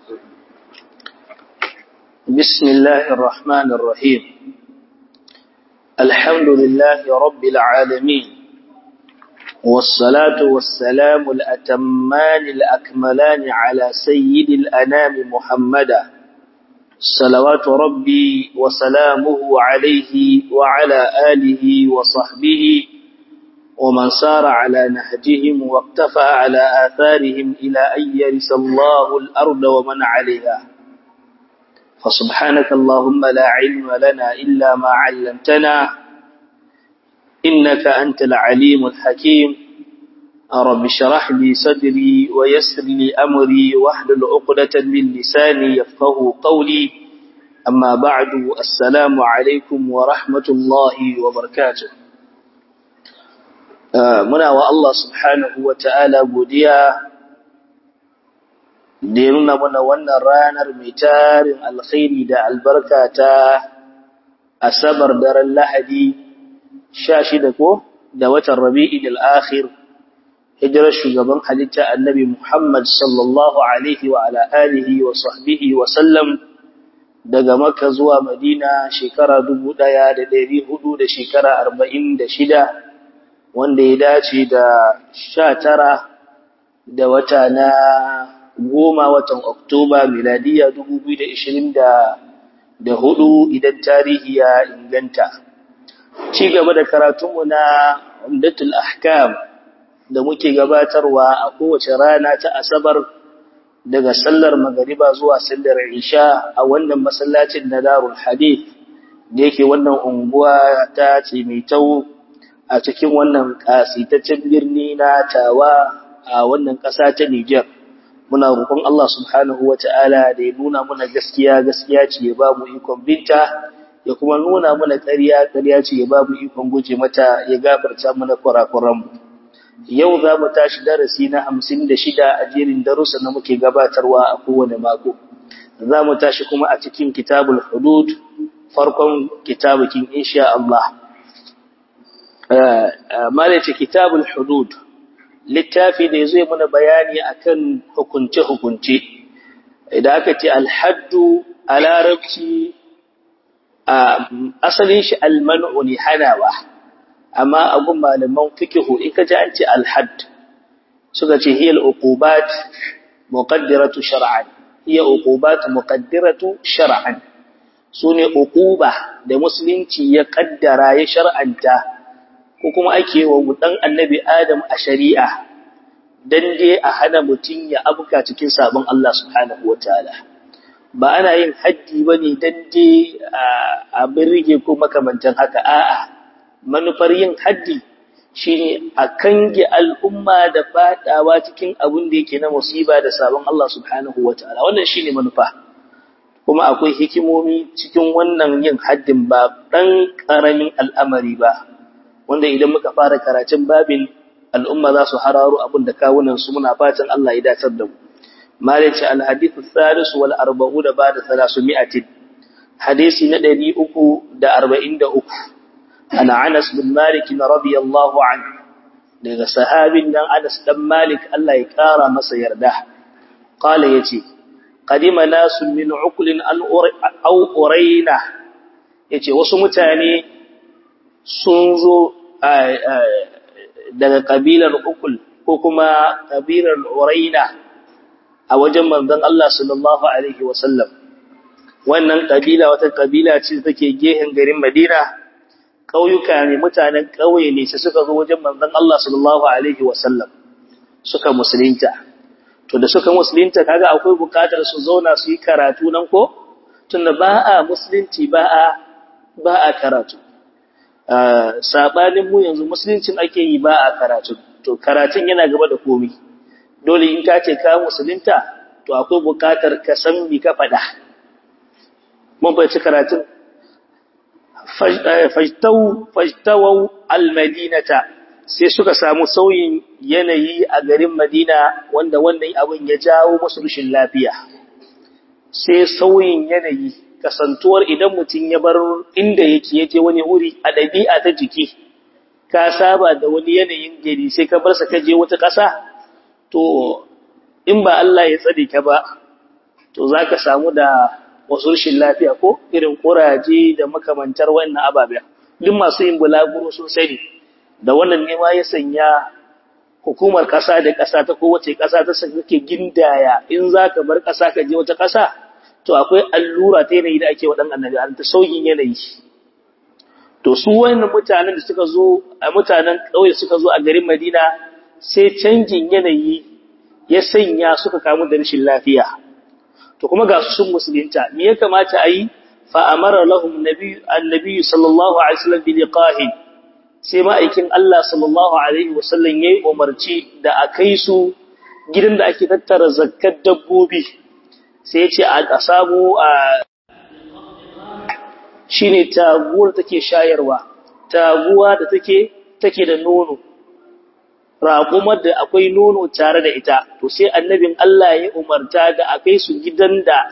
بسم الله الرحمن الرحيم الحمد لله رب العالمين والصلاة والسلام الأتمان الأكملان على سيد الأنام محمدا صلوات ربي وسلامه عليه وعلى آله وصحبه ومن سار على نهجهم واقتفى على آثارهم إلى أن يرث الله الأرض ومن عليها فسبحانك اللهم لا علم لنا إلا ما علمتنا إنك أنت العليم الحكيم رب اشرح لي صدري ويسر لي أمري واحلل عقدة من لساني يفقه قولي أما بعد السلام عليكم ورحمة الله وبركاته muna wa Allah subhanahu wa ta'ala godiya da ya nuna mana wannan ranar mai tarin alkhairi da albarka ta asabar daren lahadi sha shida ko da watan rabi'in al'akhir hijirar shugaban halitta annabi Muhammad sallallahu alaihi wa ala alihi wa sahbihi wa sallam daga Makka zuwa Madina shekara dubu ɗaya da ɗari hudu da shekara arba'in da shida wanda ya dace da sha tara da wata na goma watan Oktoba miladiya dubu biyu da ishirin da hudu idan tarihi ya inganta. Ci gaba da karatunmu na Umdatul Ahkam da muke gabatarwa a kowace rana ta Asabar daga sallar magariba zuwa sallar Isha a wannan masallacin na Darul Hadith da yake wannan unguwa ta ce mai tau a cikin wannan kasitaccen birni na tawa a wannan ƙasa ta Nijar. Muna roƙon Allah subhanahu wa ta'ala da ya nuna muna gaskiya gaskiya ce ya ba mu ikon binta, ya kuma nuna muna ƙarya ƙarya ce ya ba mu ikon guje mata ya gafarta mana kurakuranmu. Yau za mu tashi darasi na hamsin da shida a jerin darussa na muke gabatarwa a kowane mako. Za mu tashi kuma a cikin kitabul hudud farkon kitabukin insha Allah. malace kitabul hudud littafi da zai muna bayani akan hukunce-hukunce idan aka ce alhaddu a larabci a asalin shi almanu ne hanawa amma abun malaman fikihu in ka ji an ce alhadd suka ce hiyar uqubat muqaddiratu shar'an hiya uqubat muqaddiratu shar'an sune uquba da musulunci ya kaddara ya shar'anta ko kuma ake wa dan annabi Adam a shari'a dan dai a hana mutun ya abuka cikin sabon Allah subhanahu wataala ba ana yin haddi bane dan dai a birge ko makamantan haka a'a manufar yin haddi shine a kange al'umma da fadawa cikin abin da yake na musiba da sabon Allah subhanahu wataala wannan shine manufa kuma akwai hikimomi cikin wannan yin haddin ba dan karamin al'amari ba wanda idan muka fara karatun babin al'umma za su hararo abin da kawunan su muna fatan Allah ya dacar da mu malaci alhadithu thalith wal arba'u da bada 300 hadisi na 343 ana Anas bin Malik radiyallahu anhu daga sahabin nan Anas dan Malik Allah ya kara masa yarda qala yace qadima nasun min uqlin an aw uraina yace wasu mutane sun zo daga kabilar ukul ko kuma kabilar uraina a wajen manzon Allah sallallahu alaihi wasallam wannan kabila wata kabila ce take gehen garin Madina ƙauyuka ne mutanen ƙauye ne sai suka zo wajen manzon Allah sallallahu alaihi wasallam suka musulunta to da suka musulunta kaga akwai bukatar su zauna su yi karatu nan ko tunda ba a musulunci ba a ba a karatu sabanin mu yanzu musuluncin ake yi ba a karatu to karatun yana gaba da komai dole in ka ce ka musulunta to akwai bukatar ka san me ka faɗa mun bai ci karatun fajtau fajtawau almadinata sai suka samu sauyin yanayi a garin Madina wanda wannan abin ya jawo musu rashin lafiya sai sauyin yanayi kasantuwar idan mutum ya bar inda yake yaje wani wuri a ɗabi'a ta jiki ka saba da wani yanayin gari sai ka bar sa ka je wata ƙasa to in ba Allah ya tsare ka ba to za ka samu da wasu rashin lafiya ko irin ƙuraje da makamantar wannan ababen duk masu yin bulaguro sun sani da wannan nema ya sanya hukumar ƙasa da ƙasa ta kowace ƙasa ta sake gindaya in za ka bar ƙasa ka je wata ƙasa to akwai allura ta yanayi da ake wa ɗan annabi an ta sauyin yanayi to su wannan mutanen da suka zo a mutanen ƙauye suka zo a garin madina sai canjin yanayi ya sanya suka kamu da rashin lafiya to kuma ga su sun musulunta me ya kamata a yi fa amara lahum annabi sallallahu alaihi wasallam bi liqahi sai ma'aikin Allah sallallahu alaihi wasallam yayi umarci da a kai su gidan da ake tattara zakkar dabbobi sai ya ce a samu a shine taguwar take shayarwa taguwa da take take da nono raƙumar da akwai nono tare da ita to sai annabin Allah ya umarta da akai su gidan da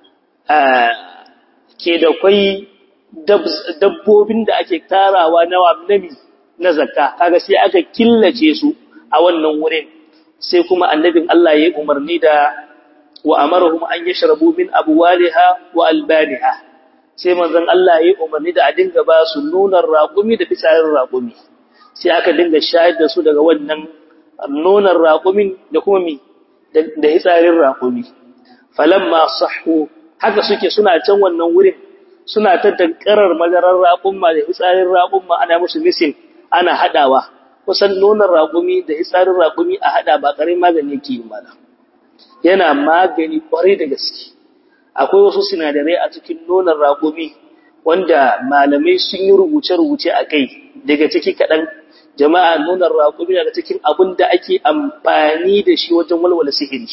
ke da kwai dabbobin da ake tarawa na nami na zakka kaga sai aka killace su a wannan wurin sai kuma annabin Allah ya umarni da wa amarahum an yashrabu min abwaliha wa albaniha sai manzon Allah ya umarni da a dinga ba su nonon raƙumi da fitsarin raƙumi sai aka dinga shayar da su daga wannan nonon raƙumin da kuma mi da hitsarin raƙumi falamma sahhu haka suke suna can wannan wurin suna ta dankarar madarar raƙumma da hitsarin raƙumma ana musu misin ana hadawa kusan nonon raƙumi da hitsarin raƙumi a hada ba ƙarin magani yake yi mana yana magani ƙwarai da gaske akwai wasu sinadarai a cikin nonon raƙumi wanda malamai sun yi rubuce-rubuce a kai daga ciki kaɗan jama'a nonon raƙumi daga cikin abin da ake amfani da shi wajen walwala sihiri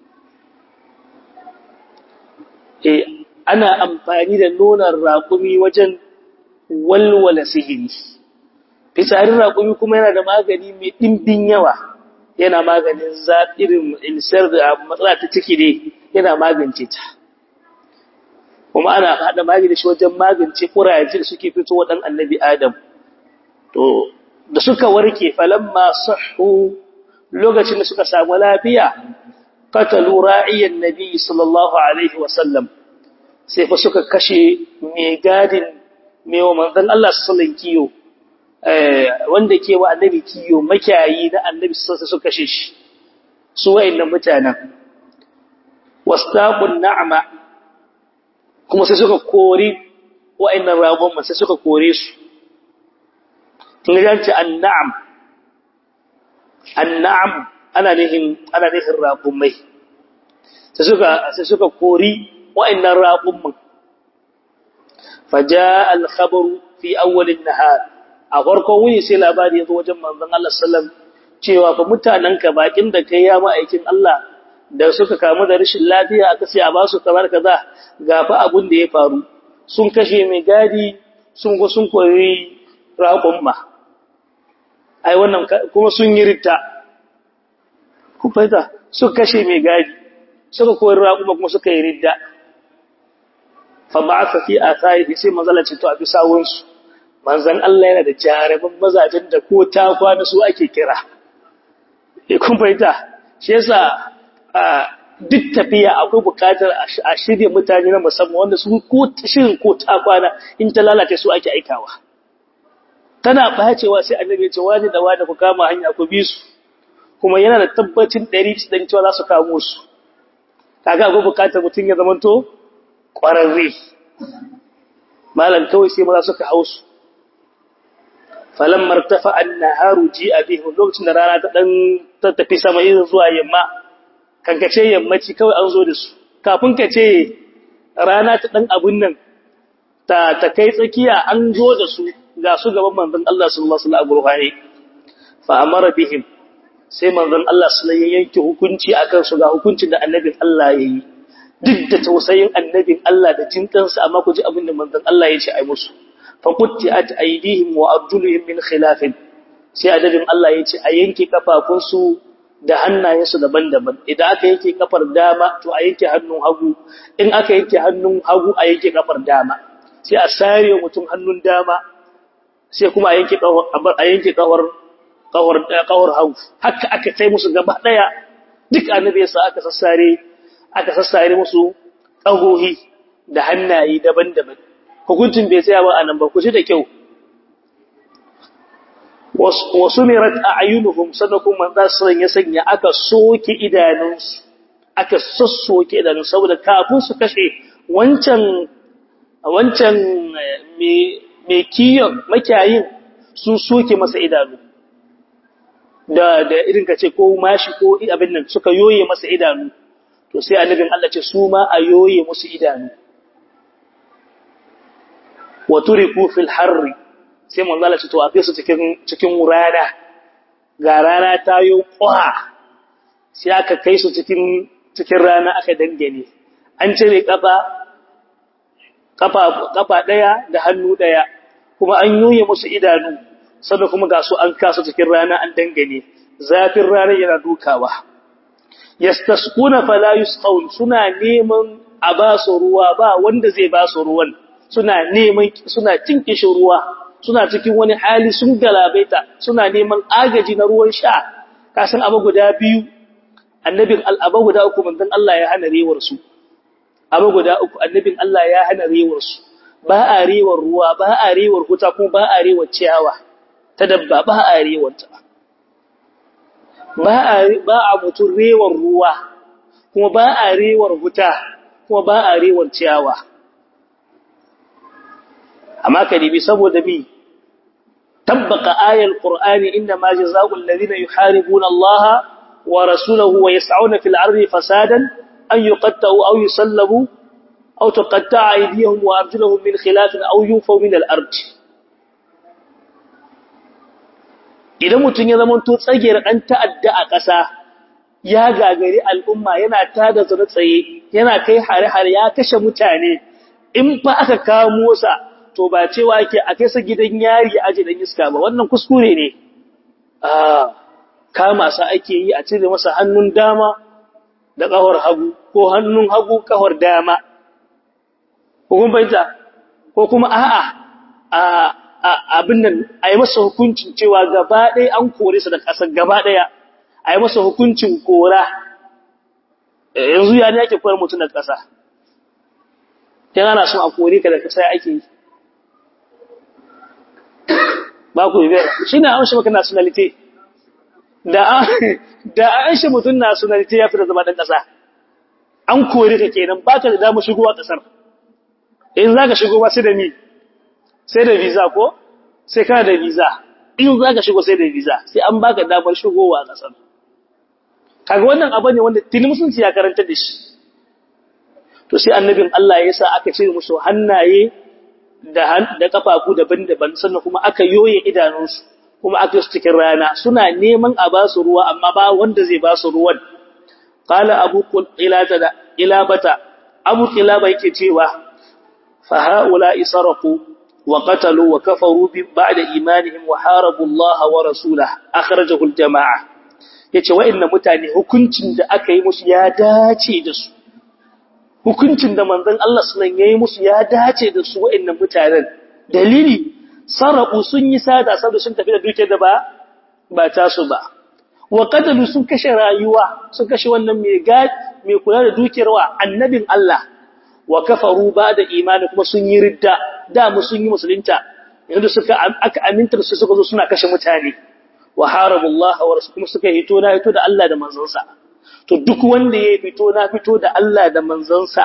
e ana amfani da nonon raƙumi wajen walwala sihiri fitsarin raƙumi kuma yana da magani mai ɗimbin yawa yana maganin zaɓirin insar da matsala ta ciki ne yana magance ta kuma ana haɗa magani shi wajen magance ƙuraje da suke fito wa ɗan annabi Adam. To, da suka warke falamma sahu lokacin da suka samu lafiya, katalu ra'iyan nabi sallallahu Alaihi wasallam, sai fa suka kashe mai gadin mai wa manzan Allah sallan kiyo, wanda ke wa annabi kiyo makiyayi na annabi sassa suka kashe shi, su wa'in mutanen. Wastaƙun na'ama kuma sai suka kori wa'annan ragon sai suka kore su inganci annam annam ana nihin ana nihin ragon mai sai suka sai suka kori wa'annan ragon man faja al-khabar fi awwal an-nahar a farkon wuni sai labari ya zo wajen manzon Allah sallam cewa fa mutananka bakin da kai ya ma'aikin Allah da suka kamu da rashin lafiya aka sai a ba su kamar kaza ga fa abun da ya faru sun kashe mai gadi sun go sun koyi raƙon ma ai wannan kuma sun yi ritta ku fahimta suka kashe mai gadi suka koyi raƙon kuma suka yi ridda fa ba'atha fi atharihi sai manzala ce to a bisa wunsu manzan Allah yana da jaraban mazajen da ko ta kwana su ake kira eh kun fahimta shi yasa duk tafiya akwai bukatar a shirya mutane na musamman wanda su ko shirin ko ta kwana in ta lalace su ake aikawa tana bacewa sai annabi ya ce wani da wani ku kama hanya ku bi su kuma yana da tabbacin 100 dan cewa za su kamo su kaga akwai bukatar mutum ya zamanto kwararre malam kawai sai maza suka hausu falan martafa annaharu ji abihim lokacin da rana ta dan tafi sama irin zuwa yamma kankace yammaci kawai an zo da su kafin ka ce rana ta dan abun nan ta ta kai tsakiya an zo da su ga su gaban manzon Allah sallallahu alaihi wasallam fa amara bihim sai manzon Allah sallallahu alaihi yanke hukunci akan su ga hukuncin da annabin Allah yayi duk da tausayin annabin Allah da jinkansa amma ku ji abin da manzon Allah ya ce ai musu fa qutti'at aydihim wa arjuluhum min khilafin sai adabin Allah ya ce a yanke kafafunsu da hannayensu daban-daban idan aka yanke kafar dama to a yanke hannun hagu in aka yanke hannun hagu a yanke kafar dama sai a sare mutum hannun dama sai kuma a yanke kafar a yanke kafar kafar kafar hagu haka aka kai musu gaba daya duk annabi yasa aka sassare aka sassare musu ƙahohi da hannaye daban-daban hukuncin bai tsaya ba a nan ba ku ji da kyau wasu mirat a ayyunuhum sannan kuma manzo ya sanya aka soke idanunsu aka sassoke idanun saboda kafin su kashe wancan wancan mai kiyon makiyayin sun soke masa idanu da da irin kace ko mashi ko abin nan suka yoye masa idanu to sai annabin Allah ce su ma a yoye musu idanu wa turiku fil harri sai manzo Allah ce to a kai su cikin cikin rana ga rana ta yo kwa sai aka kai su cikin cikin rana aka dangane an cire kafa kafa kafa daya da hannu daya kuma an yoye musu idanu sannan kuma ga su an kasa cikin rana an dangane zafin rana yana dukawa yastasquna fala yusqaun suna neman a ba su ruwa ba wanda zai ba su ruwan suna neman suna cin kishin ruwa suna cikin wani hali sun galabaita suna neman agaji na ruwan sha kasan abu guda biyu annabin al'aba guda uku manzon Allah ya hana rewar su abu guda uku annabin Allah ya hana rewar su ba a rewar ruwa ba a rewar huta kuma ba a rewar ciyawa ta dabba ba a rewar ta ba a ba a mutun rewar ruwa kuma ba a rewar huta kuma ba a rewar ciyawa amma kadibi saboda bi tabbaka ayal qur'ani inna ma jazaa'ul ladina yuharibuna allaha ورسوله ويسعون في الأرض فسادا أن يقتعوا أو يسلبوا أو تقطع أيديهم وأرجلهم من خلاف أو يوفوا من الأرض idan mutum ya zama to tsagiyar ɗan ta'adda a ƙasa ya gagari al'umma yana tada zana tsaye yana kai hare-hare ya kashe mutane in fa aka kamo sa to ba cewa ke a kai sa gidan yari aji dan iska ba wannan kuskure ne ah kama sa ake yi a cire masa hannun dama da ƙahar hagu ko hannun hagu ƙahar dama ko kuma baita ko kuma a'a a abin nan a yi masa hukuncin cewa gaba ɗaya an kore sa da ƙasar gaba ɗaya a yi masa hukuncin kora yanzu ya ne ake koyar mutum da ƙasa ta ana son a kore ka da ƙasa ake yi ba ku yi shi na amshi maka nationality da an shi mutum nationality ya fi da zama ɗan ƙasa an kore ka kenan ba ka da damar shigowa ƙasar in za ka shigo ba sai da mi sai da visa ko sai kana da visa in za ka shigo sai da visa sai an baka damar shigowa a ƙasar kaga wannan abu ne wanda tuni musulunci ya karanta da shi to sai annabin Allah ya sa aka ce musu hannaye da da kafafu daban-daban sannan kuma aka yoye idanunsu kuma aka yi cikin rana suna neman a ba su ruwa amma ba wanda zai ba su ruwan qala abu qilata da ilabata abu qilaba yake cewa fa haula isarafu wa qatalu wa kafaru bi ba'da imanihim wa harabu Allah wa rasulahu akhrajahu al-jama'a yace wa'annan mutane hukuncin da aka yi musu ya dace da su hukuncin da manzon Allah sallallahu yayi musu ya dace da su wa'annan mutanen dalili sarabu sun yi sada saboda sun tafi da dukiyar da ba ba ta su ba wa qatalu sun kashe rayuwa sun kashe wannan mai gad mai kula da dukiyar wa annabin Allah wa kafaru da imani kuma sun yi ridda da mu sun yi musulunta yanzu suka aka aminta su suka zo suna kashe mutane wa harabullah wa rasul kuma suka hito na hito da Allah da manzonsa to duk wanda ya fito na fito da Allah da manzonsa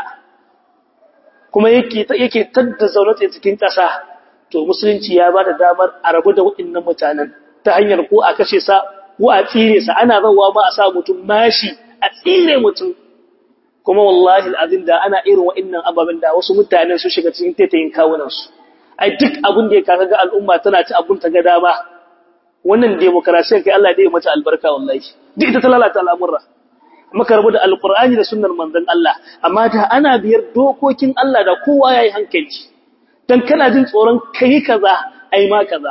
kuma yake yake tadda zaunata cikin ƙasa to musulunci ya bada damar a rabu da waɗannan mutanen ta hanyar ko a kashe sa ko a tsire sa ana rawa ma a sa mutum mashi a tsire mutum kuma wallahi alazim da ana irin waɗannan ababen da wasu mutanen su shiga cikin taitayin kawunan su ai duk abin da ya kaga ga al'umma tana ci abun ta ga dama wannan demokrasiyar kai Allah ya mata albarka wallahi duk ita ta lalata al'amurra muka rabu da alqur'ani da sunnar manzon Allah amma da ana biyar dokokin Allah da kowa yayi hankali dan kana jin tsoron kai kaza ai ma kaza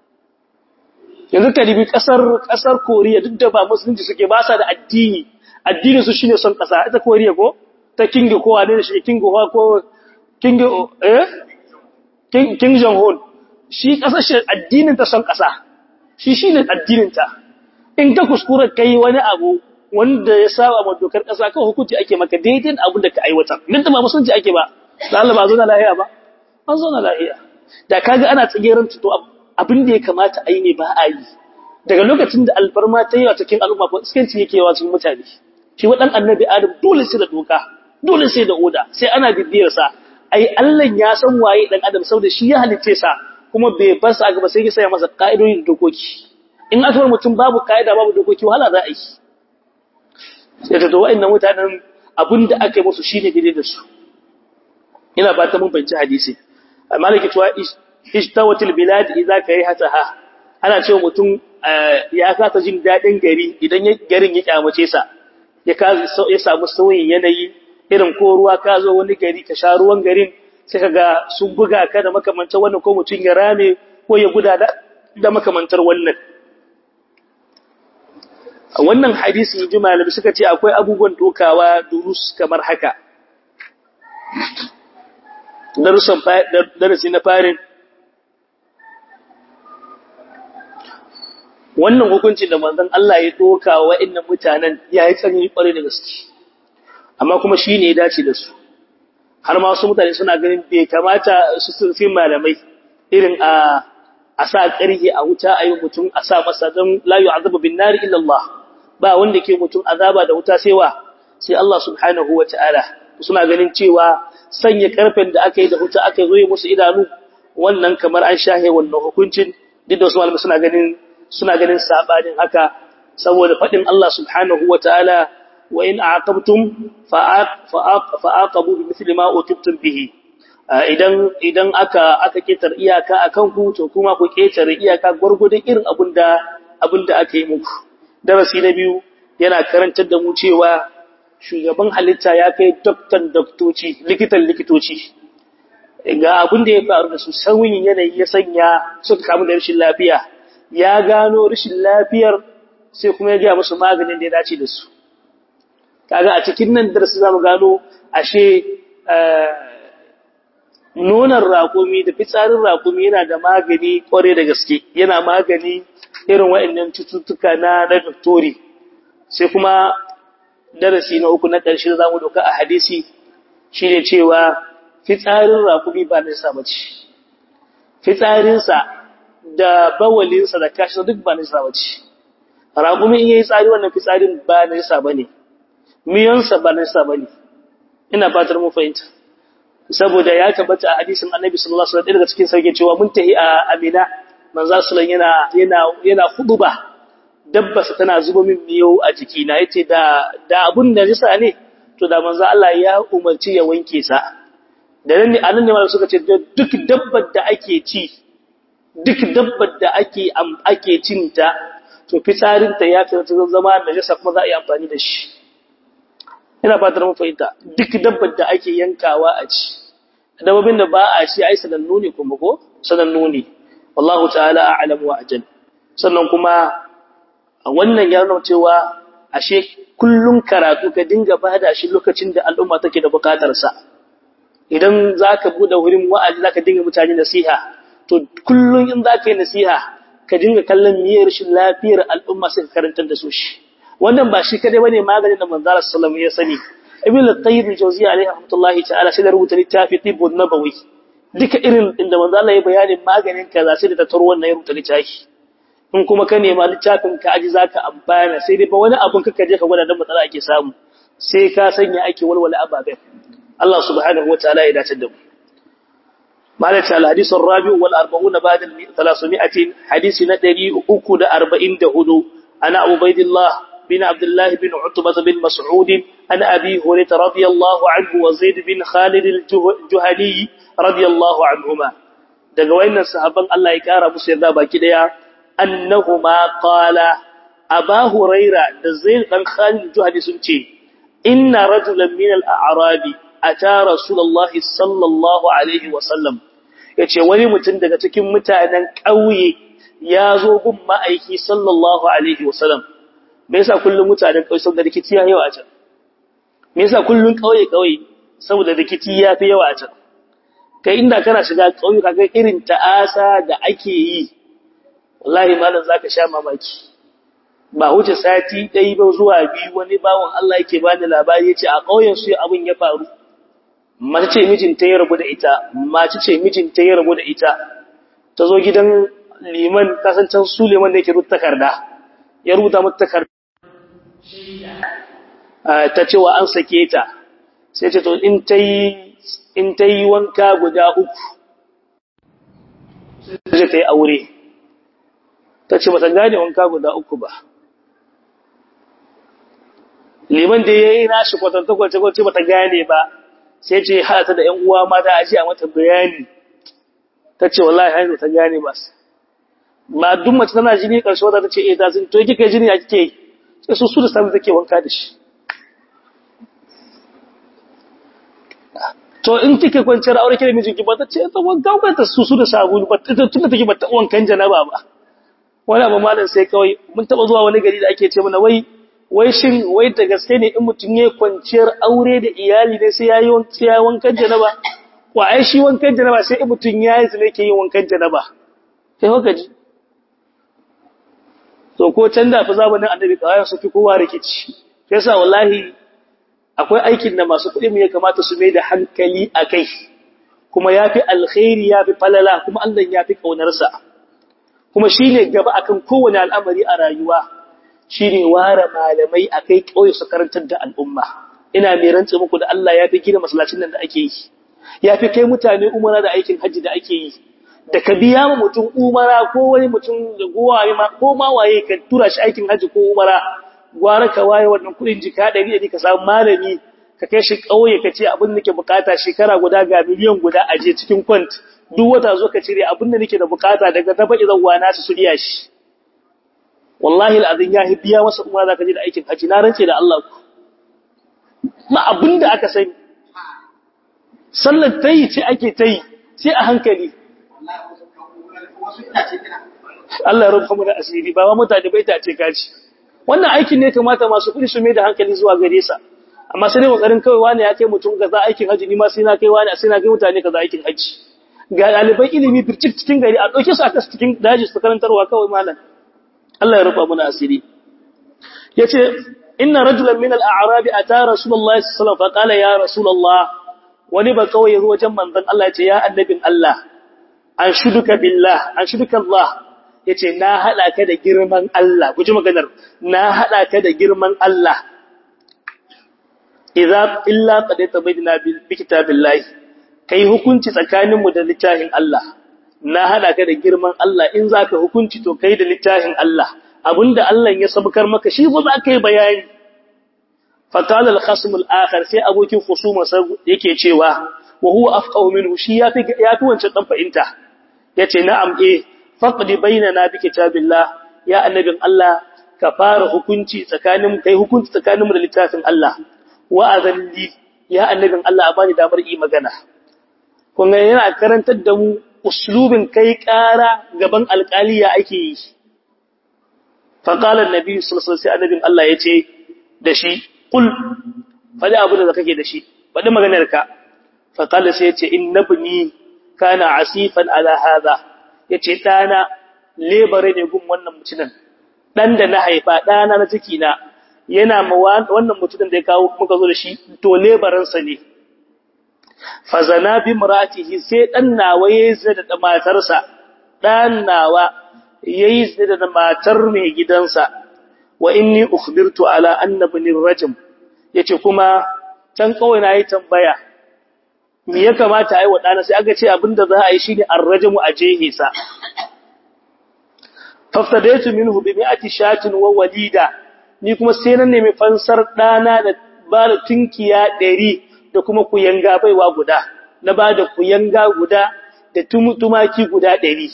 yanzu ka dibi kasar kasar Koriya duk da ba musulunci suke ba sa da addini addini su shine son kasa ita Koriya ko ta kingi ko wane shi kingi ko kingi eh King Jong-un shi kasashe addinin ta son kasa shi shine addinin ta in ka kuskura kai wani abu wanda ya saba ma dokar ƙasa kan hukunci ake maka daidai abin da ka aiwatar duk da ba musulunci ake ba da Allah ba zo na lahiya ba an zo na lahiya da kaga ana tsagerin to abin da ya kamata a yi ne ba a yi daga lokacin da alfarma ta yi wa cikin al'umma ko iskanci yake yawa cikin mutane shi wa dan annabi adam dole sai da doka dole sai da oda sai ana bibiyar sa ai Allah ya san waye dan adam saboda shi ya halice sa kuma bai bar sa gaba sai ya saya masa ka'idodi da dokoki in aka bar mutum babu ka'ida babu dokoki wahala za a yi sai da wa'annan mutanen abinda aka yi musu shine daidai da su ina ba ta mun fahimci hadisi maliki cewa ishtawatil bilad idza karihataha ana cewa mutum ya kasa jin dadin gari idan garin ya kyamace sa ya ya samu sauyin yanayi irin ko ruwa ka zo wani gari ka sha ruwan garin sai kaga sun buga ka da makamantar wannan ko mutum ya rame ko ya guda da makamantar wannan a wannan hadisi ji malami suka ce akwai abubuwan dokawa durus kamar haka darasi na farin wannan hukuncin da manzon Allah ya doka wa wa'annan mutanen ya yi tsanani kwarai da gaske amma kuma shi ne ya dace da su har ma wasu mutane suna ganin bai kamata su surfin malamai irin a a sa ƙarhi a wuta a yi mutum a sa masa don layu azaba bin nari illallah ba wanda ke mutum azaba da wuta sai wa sai Allah subhanahu wa ta'ala suna ganin cewa sanya karfen da aka yi da wuta aka zo musu idanu wannan kamar an shahe wannan hukuncin duk da wasu malamai suna ganin suna ganin sabanin haka saboda faɗin Allah subhanahu wa ta'ala wa in aqabtum fa'aqabu bi mithli ma utibtum bihi idan idan aka aka ketar iyaka akan ku to kuma ku ketare iyaka gurgudun irin abinda abinda aka yi muku darasi na biyu yana karantar da mu cewa shugaban halitta ya kai doktan doktoci likitan likitoci ga abin da ya faru da su sauyin yanayi ya sanya suka kamu da rashin lafiya ya gano rashin lafiyar sai kuma ya gaya musu maganin da ya dace da su kaga a cikin nan darasi zamu gano ashe nonon raƙumi da fitsarin raƙumi yana da magani kware da gaske yana magani irin waɗannan cututtuka na na victory sai kuma darasi na uku na ƙarshe da zamu doka a hadisi shine cewa fitsarin raƙumi ba nisa bace fitsarinsa da bawalinsa da kashi duk ba nisa bace raƙumi in yayi tsari wannan fitsarin ba nisa bane miyansa ba nisa bane ina fatar mu fahimta saboda ya tabbata a hadisin Annabi sallallahu alaihi wasallam daga cikin sauke cewa mun tahi a Amina manzo sallallahu yana yana yana huduba dabbasa tana zuba min miyo a jiki na yace da da abun da nisa ne to da manzo Allah ya umarci ya wanke sa da nan ne anan ne suka ce duk dabbar da ake ci duk dabbar da ake ake cinta to fitsarinta ya fi zama najasa kuma za a yi amfani da shi ina fatar mun fahimta duk dabbar da ake yankawa a ci dabbobin da ba a ci ai sanannu ne kuma ko sanannu ne wallahu ta'ala a'lam wa ajal sannan kuma wannan ya nuna cewa ashe kullun karatu ka dinga bada shi lokacin da al'umma take da bukatar sa idan zaka bude wurin wa'azi zaka dinga mutane nasiha to kullun in zaka yi nasiha ka dinga kallon miyar shi lafiyar al'umma sai ka karantar da su shi wannan ba shi kadai bane maganin da manzara sallallahu ya sani ibn al-qayyim al-jawziyya alayhi rahmatullahi ta'ala sai da rubuta littafi tibbun nabawi duka irin inda manzo Allah ya bayanin maganin kaza sai da tattaro wannan ya rubuta littafi in kuma ka nema littafin ka aji zaka amfana sai dai ba wani abun kaka je ka gwada dan matsala ake samu sai ka sanya ake walwala ababen Allah subhanahu wa ta'ala ya dace da mu مالك الحديث الرابع والأربعون بعد ثلاثمائة حديث ندري أكد أربعين دهدو أنا عبيد الله بن عبد الله بن عتبة بن مسعود أنا أبي هريرة رضي الله عنه وزيد بن خالد الجهني رضي الله عنهما daga wayannan sahabban Allah ya kara musu yarda baki daya annahuma qala aba huraira da zaid dan khalid juhani sun ce inna rajulan min al-a'rabi ata rasulullahi sallallahu alaihi wasallam yace wani mutum daga cikin mutanen ƙauye ya zo gun ma'aiki sallallahu alaihi wasallam me yasa kullum mutanen ƙauye saboda rikici ya yawa a can me yasa kullum ƙauye ƙauye saboda rikici ya fi yawa a can kai inda kana shiga ƙauye kaga irin ta'asa da ake yi wallahi malam zaka sha mamaki ba wuce sati ɗaya ba zuwa biyu wani bawan Allah yake ba da labari ya ce a ƙauyen su abin ya faru mace ce mijinta ya rabu da ita mace ce mijinta ya rabu da ita ta zo gidan liman kasancen su liman da yake rubuta takarda ya rubuta mata takarda ta cewa an sake ta sai ce to in ta yi in ta yi wanka guda uku sai ta yi aure ta ce bata gane wanka guda uku ba liman da ya yi nashi kwatanta kwace-kwace bata gane ba sai ce haɗata da ‘yan uwa mata a ce a mata bayani ta ce wallahi hanyar ta gane ba ba duk mace tana jini ƙarshe wata ta ce eh ta sun to kika jini a kike sai su su da sami take wanka da shi to in kike kwanciyar aure kike mijinki ba ta ce ta wanka ba ta su su da sabulu ba ta tunda take ba ta wankan janaba ba wani abu malam sai kawai mun taba zuwa wani gari da ake ce mana wai wai shin wai da gaske ne in mutum ya kwanciyar aure da iyali ne sai yayi sai yayi wankan janaba wa ai shi wankan janaba sai in mutum yayi zai yake yin wankan janaba sai haka ji to ko can da fa zamanin annabi kawai su fi kowa rikici yasa wallahi akwai aikin da masu kuɗi mu ya kamata su mai da hankali a kai kuma yafi alkhairi yafi falala kuma Allah yafi kaunarsa kuma shine gaba akan kowane al'amari a rayuwa shine ware malamai akai kauye su karantar da al'umma ina mai rantsa muku da Allah yafi gina masallacin nan da ake yi yafi kai mutane umara da aikin haji da ake yi da ka biya ma mutum umara ko wani mutum da gowaye ma ko ma waye ka tura shi aikin haji ko umara gwara ka waye wannan kudin jika 100 ka samu malami ka kai shi kauye ka ce abin da nake bukata shekara guda ga miliyan guda aje cikin kwant duk wata zo ka cire abin da nake da bukata daga gaba idan wana su su iya shi wallahi alazin ya biya masa umara zaka je da aikin haji na rance da Allah ma abin da aka sani sallar tayi ce ake tayi sai a hankali Allah ya rufa mu da asiri ba ma mutane bai ta ce kaci wannan aikin ne kamata masu kudi su mai da hankali zuwa gare sa amma sai dai kokarin kawai wani ya kai mutum kaza aikin haji ni ma sai na kai wani sai na kai mutane kaza aikin haji ga dalibai ilimi bircik cikin gari a dauke su aka cikin daji su karantarwa kawai malam Allah ya rufa mu da asiri yace inna rajulan min al-a'rab ata rasulullahi sallallahu alaihi wasallam fa qala ya rasulullah wani ba kawai yazo wajen manzon Allah ya ce ya annabin Allah an shuduka billah an shuduka Allah yace na hada ka da girman Allah guji maganar na hada ka da girman Allah idza illa qad tabayyana bi kitabillahi kai hukunci tsakanin mu da littafin Allah na hada ka da girman Allah in zaka hukunci to kai da littafin Allah abinda Allah ya sabkar maka shi ba za ka yi bayani fa qala al-khasm al-akhar sai abokin khusuma yake cewa wa huwa afqahu minhu shi yafi yafi wancan dan fahimta yace na'am eh faqdi bainana bi kitabillah ya annabin Allah ka fara hukunci tsakanin kai hukunci tsakanin mu da littafin Allah wa azalli ya annabin Allah bani damar yi magana kun ga yana karantar da mu uslubin kai ƙara gaban alƙaliya ake yi fa qala annabi sallallahu alaihi wasallam annabin Allah yace da shi qul fadi abu da kake da shi fadi maganar ka fa qala sai yace innabni kana asifan ala hadha yace dana lebare ne gun wannan mutumin dan da na haifa dana na ciki na yana ma wannan mutumin da ya kawo muka zo da shi to lebaran sa ne fazana bi maratihi sai dan nawa yayi zina da matarsa dan nawa yayi zina da matar mai gidansa wa inni ukhbirtu ala anna ibn rajm yace kuma can kawai na yi tambaya me ya kamata ai wadana sai aka ce abinda za a yi shine arrajmu a jehisa faftadaitu minhu bi mi'ati shatin wa walida ni kuma sai nan nemi fansar dana da bada tunkiya 100 da kuma kuyanga baiwa guda na bada kuyanga guda da tumaki guda 100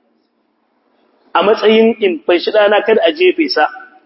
a matsayin in fanshi dana kada a jefe sa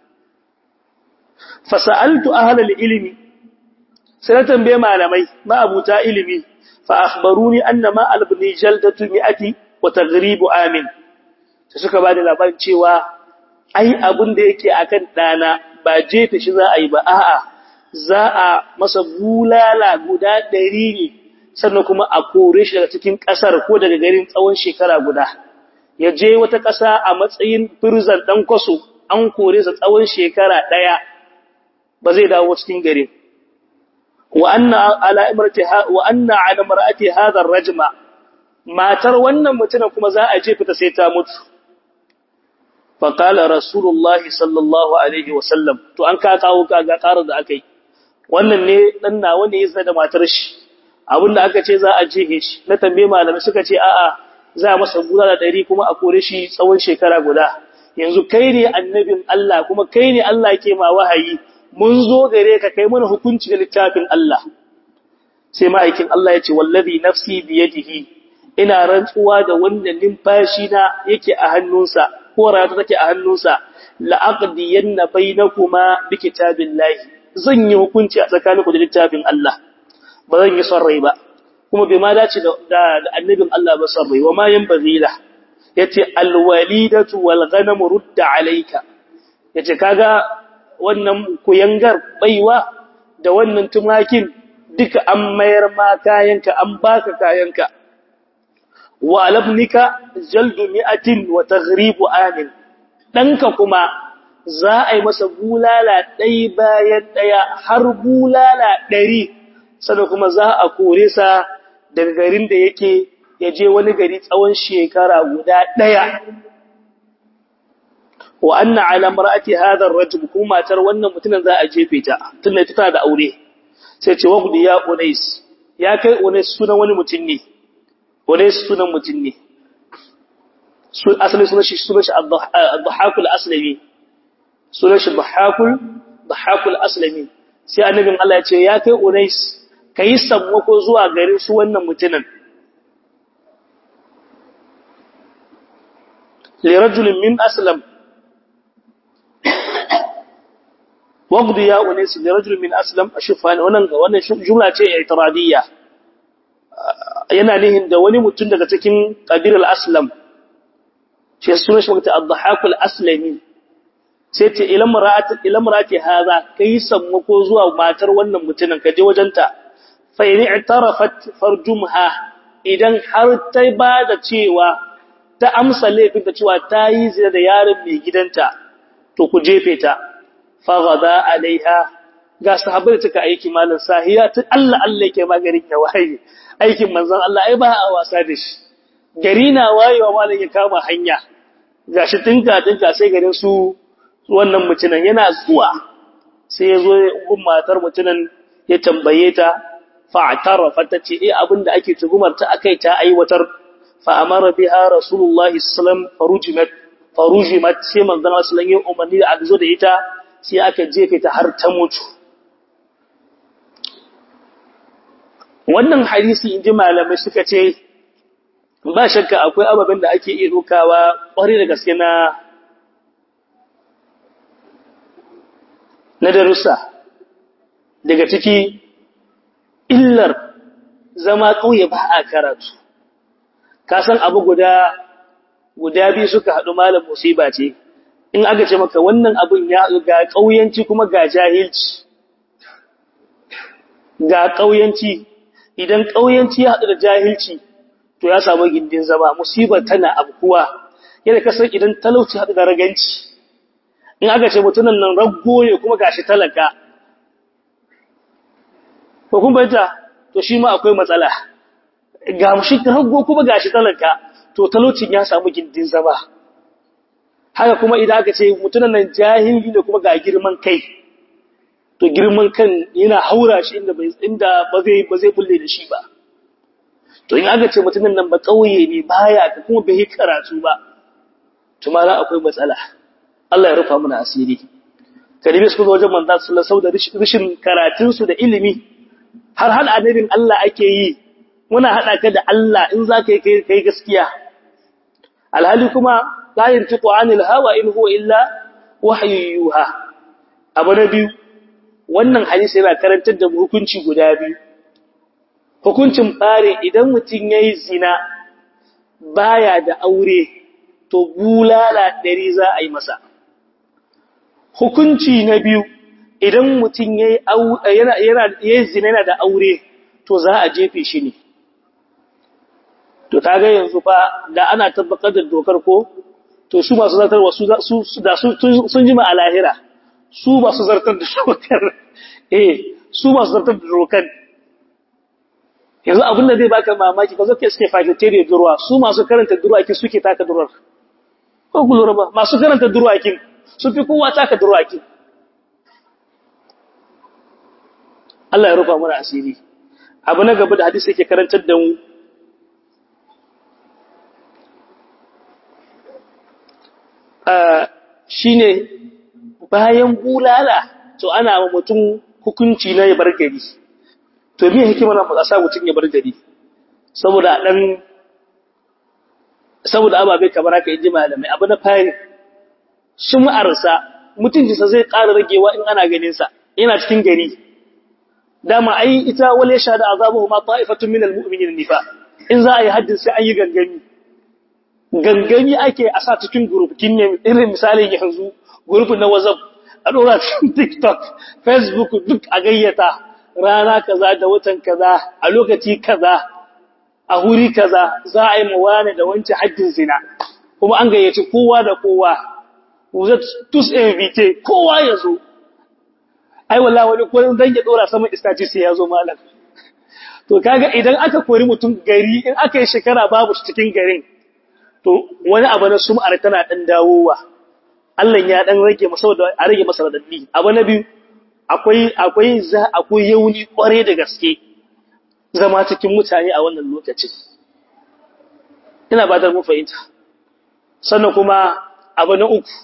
fasaltu ahlal ilmi sai na tambaye malamai ma abuta ilimi fa akhbaruni anna ma albni jaldatu mi'ati wa taghribu amin sai suka bada labarin cewa ai abun da yake akan dana ba jefe shi za a yi ba a'a za a masa bulala guda 100 ne sannan kuma a kore shi daga cikin kasar ko daga garin tsawon shekara guda ya je wata kasa a matsayin prison dan kwaso an kore sa tsawon shekara daya ba zai dawo cikin garin wa anna ala imrati wa anna ala mar'ati hadha ar-rajma matar wannan mutumin kuma za a jefa ta sai ta mutu fa qala rasulullahi sallallahu alaihi wasallam to an ka kawo kaga karar da akai wannan ne dan nawa ne yasa da matar shi abinda aka ce za a jehe shi na tambaye malamai suka ce a'a za a masa gura da ɗari kuma a kore shi tsawon shekara guda yanzu kai ne annabin Allah kuma kai ne Allah ke ma wahayi mun zo gare ka kai mana hukunci da littafin Allah sai ma'aikin Allah ya ce wallazi nafsi biyadihi ina rantsuwa da wanda numfashi na yake a hannunsa ko rayuwa take a hannunsa la aqdiyanna bainakuma bi kitabillahi zan yi hukunci a tsakaninku da littafin Allah ba zan yi son rai ba kuma bai ma dace da annabin Allah ba son rai wa ma yan bazila yace alwalidatu wal ghanam rudda alayka yace kaga wannan kuyangar baiwa da wannan tumakin duka an mayar ma kayanka an baka kayanka wa alabnika jaldu mi'atin wa taghribu amin danka kuma za a yi masa bulala ɗai bayan ɗaya har bulala ɗari sannan kuma za a kore sa daga garin da yake ya je wani gari tsawon shekara guda ɗaya wa anna ala mar'ati hadha ar-rajul kuma matar wannan mutumin za a jefe ta tunda ta da aure sai ce wagudi ya unais ya kai unais sunan wani mutum ne unais sunan mutum ne asali sunan shi sunan shi ad-dhahak al-aslami sunan shi dhahakul dhahakul aslami sai annabin Allah ya ce ya kai unais kai sammako zuwa garin su wannan mutumin li rajulin min aslam waqdi ya unais li rajulin min aslam ashufan wannan wannan jumla ce i'tiradiyya yana nihin da wani mutum daga cikin qabilar aslam shi sunan shi mutum ad-dhahakul aslami sai ce ilamrati haza kai sammako zuwa matar wannan mutumin ka je wajenta fa in i'tarafat farjumha idan har ta ba da cewa ta amsa laifin da cewa ta yi zina da yaron mai gidanta to ku jefe ta fa ghada alaiha ga sahabbai suka aiki malam sahiya ta Allah Allah yake magarin ya waye aikin manzon Allah ai ba a wasa da shi gari na wayewa malam ya kama hanya gashi tinka tinka sai garin su wannan mutunan yana zuwa sai ya zo gun matar mutunan ya tambaye ta fa'tarafa tace eh abinda ake tugumar ta akai ta aiwatar fa amara biha rasulullahi sallam farujimat farujimat sai manzon sallallahu alaihi umarni da aka zo da ita sai aka jefe ta har ta mutu wannan hadisi inji malamai suka ce ba shakka akwai ababen da ake iya dokawa ƙware da gaske na na darussa daga ciki illar zama ƙauye ba a karatu ka san abu guda guda biyu suka haɗu malam musiba ce in aka ce maka wannan abun ya ga ƙauyanci kuma ga jahilci ga ƙauyanci idan ƙauyanci ya haɗu da jahilci to ya samu gindin zama musibar tana abkuwa yadda kasar idan talauci haɗu da raganci in aka ce mutunan nan raggo ne kuma gashi talaka ko kun bayyana to shi ma akwai matsala ga mushi raggo kuma gashi talaka to talaucin ya samu gindin zama haka kuma idan aka ce mutunan nan jahili ne kuma ga girman kai to girman kan yana haura shi inda bai inda ba zai ba zai bulle da shi ba to in aka ce mutunan nan ba kauye ne baya kuma bai karatu ba to ma akwai matsala Allah ya rufa mana asiri kadibi su wajen manzo sallallahu alaihi wasallam da rishin karatun su da ilimi har hal annabin Allah ake yi muna hada ka da Allah in zaka yi kai kai gaskiya alhali kuma la yantiqu anil hawa in huwa illa wahyu yuha abu na biyu wannan hadisi yana karantar da hukunci guda biyu hukuncin bare idan mutum yayi zina baya da aure to bulala ɗari za a yi masa hukunci na biyu idan mutum yana yana zina yana da aure to za a jefe shi ne to kaga yanzu fa da ana tabbatar da dokar ko to su masu zartarwa su da sun jima a lahira su ba su zartar da dokar eh su ba su zartar da dokar yanzu abin da zai baka mamaki ka zo ke suke fakitere durwa su masu karanta durwakin suke taka durwar ko ku lura ba masu karanta durwakin su fi kowa taka durwakin Allah ya rufa mana asiri abu na gaba da hadisi yake karantar da mu shine bayan bulala to ana wa mutum hukunci na ya bar gari to me hikimar a sa mutum ya bar gari saboda dan saboda ababe kamar haka inji malamai abu na fari shum'arsa mutuncinsa zai ƙara ragewa in ana ganin sa yana cikin gari dama ai ita wale sha da azabuhu ma ta'ifatun minal mu'minin nifa in za a yi haddin sai an yi gangami gangami ake a sa cikin group kinne irin misalin yanzu group na WhatsApp a dora cikin TikTok Facebook duk a gayyata rana kaza da watan kaza a lokaci kaza a huri kaza za a yi mawane da wancan haddin zina kuma an gayyaci kowa da kowa vous tous invités kowa ya zo ai wallahi wani ko dan ya dora saman istaci sai ya zo malam to kaga idan aka kori mutum gari in aka yi shekara babu shi cikin garin to wani abu na sum'ar tana dan dawowa Allah ya dan rage masa saboda a rage masa radadi abu na biyu akwai akwai za akwai yauni kware da gaske zama cikin mutane a wannan lokacin ina ba da mu fahimta sannan kuma abu na uku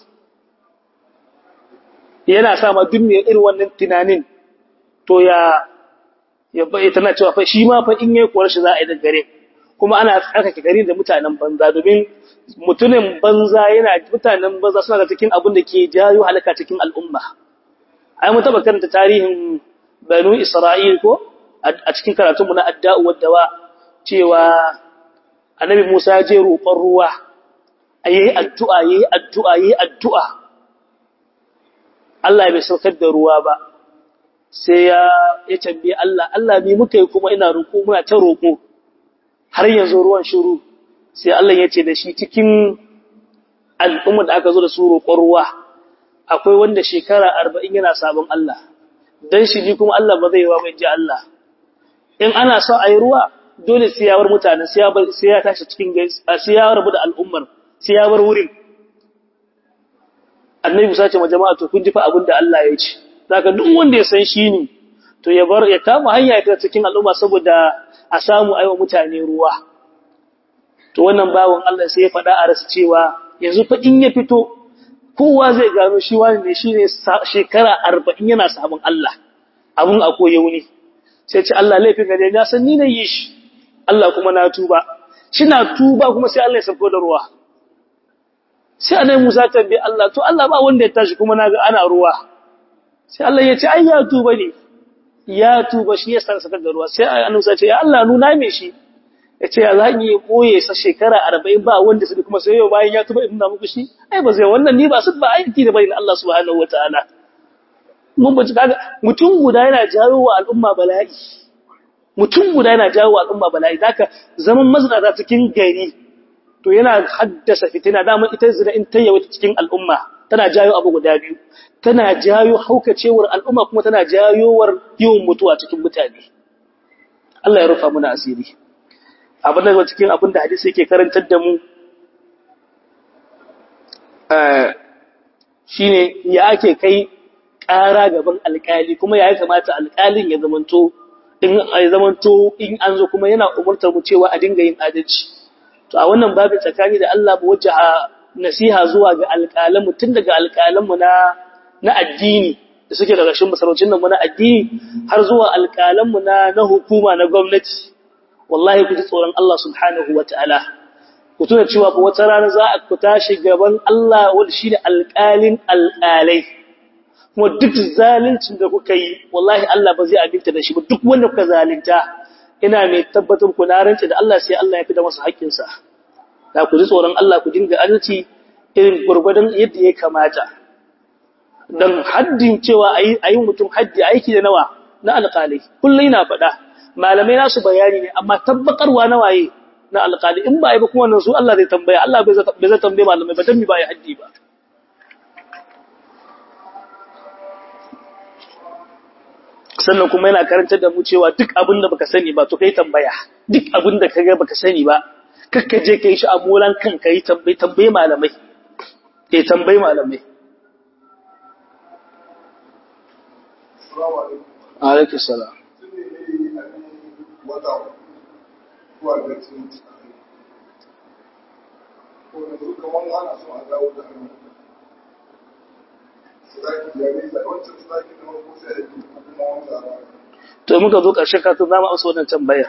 yana sa ma duk mai irin wannan tunanin to ya ya bai tana cewa fa shi ma fa in yayi kuwar shi za a yi da gare kuma ana tsarkake gari da mutanen banza domin mutumin banza yana mutanen banza suna da cikin abin da ke jayo halaka cikin al'umma ai mun taba karanta tarihin banu isra'il ko a cikin karatun mu na adda'u wad dawa cewa annabi Musa ya je roƙon ruwa ayi addu'a yayi addu'a yayi addu'a Allah bai saukar da ruwa ba sai ya ya tambaye Allah Allah ni muka yi kuma ina roƙo muna ta roƙo har yanzu ruwan shiru sai Allah ya ce da shi cikin al'umma da aka zo da su roƙon ruwa akwai wanda shekara 40 yana sabon Allah dan shi ji kuma Allah ba zai yi wa mai ji Allah in ana so ayi ruwa dole sai ya bar mutanen sai ya bar sai ya tashi cikin sai ya rabu da al'ummar sai ya bar wurin annabi Musa ce ma jama'a to kun ji fa abin da Allah ya ce zaka duk wanda ya san shi ne to ya bar ya kama hanya ya cikin al'umma saboda a samu aiwa mutane ruwa to wannan bawon Allah sai ya faɗa a rasu cewa yanzu fa in ya fito kowa zai gano shi wani ne shine shekara 40 yana sabon Allah abun a koye wuni sai ce Allah laifin ga na san ni ne yi shi Allah kuma na tuba na tuba kuma sai Allah ya sako da ruwa sai annabi Musa tambaye Allah to Allah ba wanda ya tashi kuma naga ana ruwa sai Allah ya ce ai ya tuba ne ya tuba shi ya saka da ruwa sai annabi Musa ce ya Allah nuna me shi yace ya zan yi koye sa shekara 40 ba wanda su kuma sai yau bayan ya tuba ina muku shi ai ba zai wannan ni ba su ba aiki da bayin Allah subhanahu wataala mun ba kaga mutum guda yana jawo wa al'umma bala'i mutum guda yana jawo wa al'umma bala'i zaka zaman mazinata cikin gari to yana haddasa fitina dama ita zina in tayyawa cikin al'umma tana jayo abu guda biyu tana jayo haukacewar al'umma kuma tana jayowar yawan mutuwa cikin mutane Allah ya rufa muna asiri abin da cikin abin da hadisi yake karantar da mu shine ya ake kai ƙara gaban alƙali kuma ya kamata alƙalin ya zamanto in ya zamanto in an zo kuma yana umurtar mu cewa a dinga yin adalci to a wannan babin tsakani da Allah ba wajaha nasiha zuwa ga alƙalan mu tun daga alƙalan mu na na addini da suke daga shin masaraucin nan mu na addini har zuwa alƙalan mu na na hukuma na gwamnati wallahi ku ji tsoron Allah subhanahu wataala ku tuna cewa ba wata rana za a ku tashi gaban Allah wanda shine alƙalin alƙalai kuma duk zaluncin da kuka yi wallahi Allah ba zai abinta da shi ba duk wanda kuka zalunta ina mai tabbatar ku na rance da Allah sai Allah ya fi da masa haƙƙinsa da ku ji tsoron Allah ku dinga adalci irin gurgurdan yadda ya kamata dan haddin cewa ayi ayi mutum haddi aiki da nawa na alƙalai kullai na faɗa malamai nasu bayani ne amma tabbatarwa na waye na alƙali in ba yi ba kuma wannan su Allah zai tambaya Allah bai zai tambaye malamai ba dan mi ba yi haddi ba sannan kuma yana karantar da mu cewa duk abin da baka sani ba to kai tambaya duk abin da kaga baka sani ba kakka je kai shi a molan kan kai tambaye tambaye malamai eh tambaye malamai alaikum salam to muka zo ƙarshen katun zama amsa wannan tambayar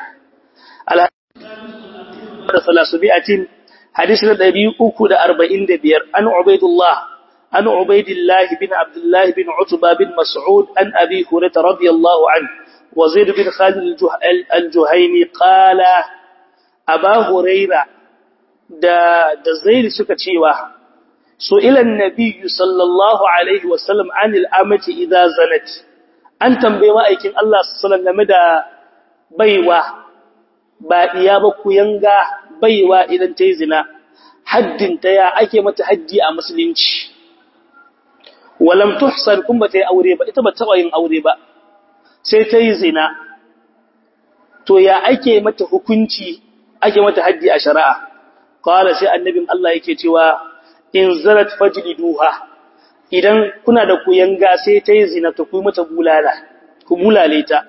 da salasu bi'atin hadisi na ɗari uku da arba'in da biyar an ubaidullah an ubaidillah bin abdullah bin utba bin mas'ud an abi hurairah radiyallahu an wa zaid bin khalid al-juhayni qala aba hurairah da da zaid suka cewa سئل النبي صلى الله عليه وسلم عن الأمة إذا زنت an tambaye ma'aikin Allah sallallahu game da baiwa ba iya ba ku yanga baiwa idan ta yi zina haddin ta ya ake mata haddi a musulunci walam tuhsan kun ba ta yi aure ba ita ba taɓa yin aure ba sai ta yi zina to ya ake mata hukunci ake mata haddi a shari'a qala sai annabin Allah yake cewa in zarat fajliduha idan kuna da kuyanga sai ta yi zina ta kuyi mata bulala ku bulale ta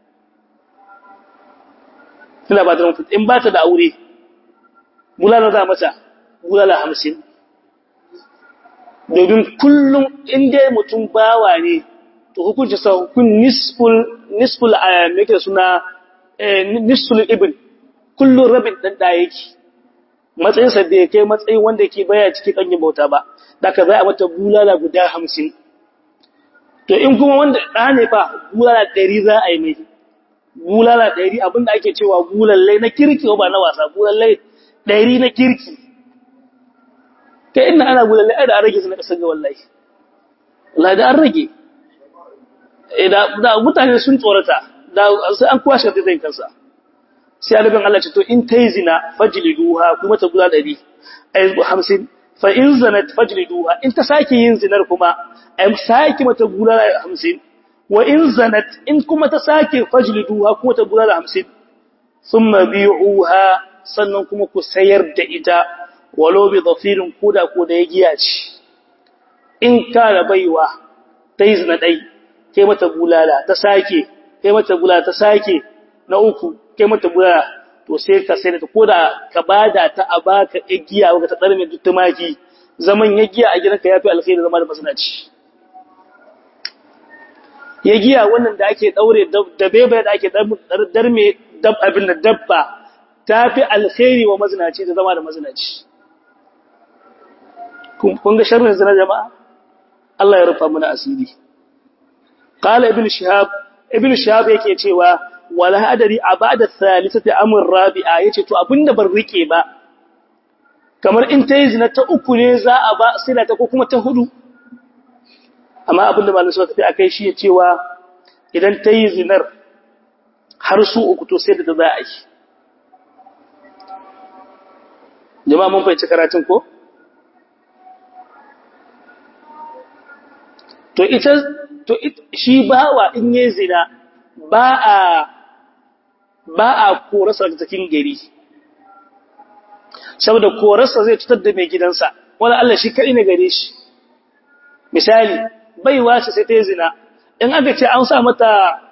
tana ba ta mafi in ba ta da aure bulala za mata bulala hamsin domin kullum inda mutum bawa ne to hukunci sa hukun nisful nisful a mai suna nisful ibn kullum rabin ɗan ɗaya yake matsayinsa da ya kai matsayin wanda ke baya ciki kanyin bauta ba da ka za a mata bulala guda hamsin to in kuma wanda ɗa ne fa bulala ɗari za a yi mai bulala ɗari abinda ake cewa bulallai na kirki ba na wasa bulallai ɗari na kirki ta ina ana bulallai ai da an rage su na ƙasar ga wallahi wallahi da an rage da mutane sun tsorata da sai an kwashe da zai kansa sai alibin Allah ce to in ta yi zina fajliduha kuma ta gula ɗari ai hamsin fa in zanat fajliduha in ta sake yin zinar kuma ai sake mata gula hamsin wa in zanat in kuma ta sake fajliduha kuma ta gula hamsin thumma bi'uha sannan kuma ku sayar da ita walau bi dhafirin koda ko da ya giya ce in kana baiwa ta yi zina dai kai mata bulala ta sake kai mata bulala ta sake na uku kai mata bulala to sai ka sai ta koda ka bada ta a baka igiya baka ta tsarme duk tumaki zaman ya giya a gidanka yafi alkhairi zama da masanaci ya giya wannan da ake daure da bebe da ake darme dab abin da dabba tafi alkhairi wa mazinaci da zama da mazinaci kun ga sharrin zina jama'a Allah ya rufa mana asiri qala ibn shihab ibn shihab yake cewa wala adari a ba'da thalithati amr rabi'a yace to abinda ban rike ba kamar in ta yi zina ta uku ne za a ba sila ta ko kuma ta hudu amma abinda malamin suka tafi akai shi ya cewa idan ta yi zinar har su uku to sai da za a yi jama'a mun fahimci karatun ko to ita to shi bawa in yi zina ba a ba a korasa daga cikin gari saboda korasa zai cutar da mai gidansa wani Allah shi kaɗai ne gare shi misali baiwa ce sai ta yi zina in aka ce an sa mata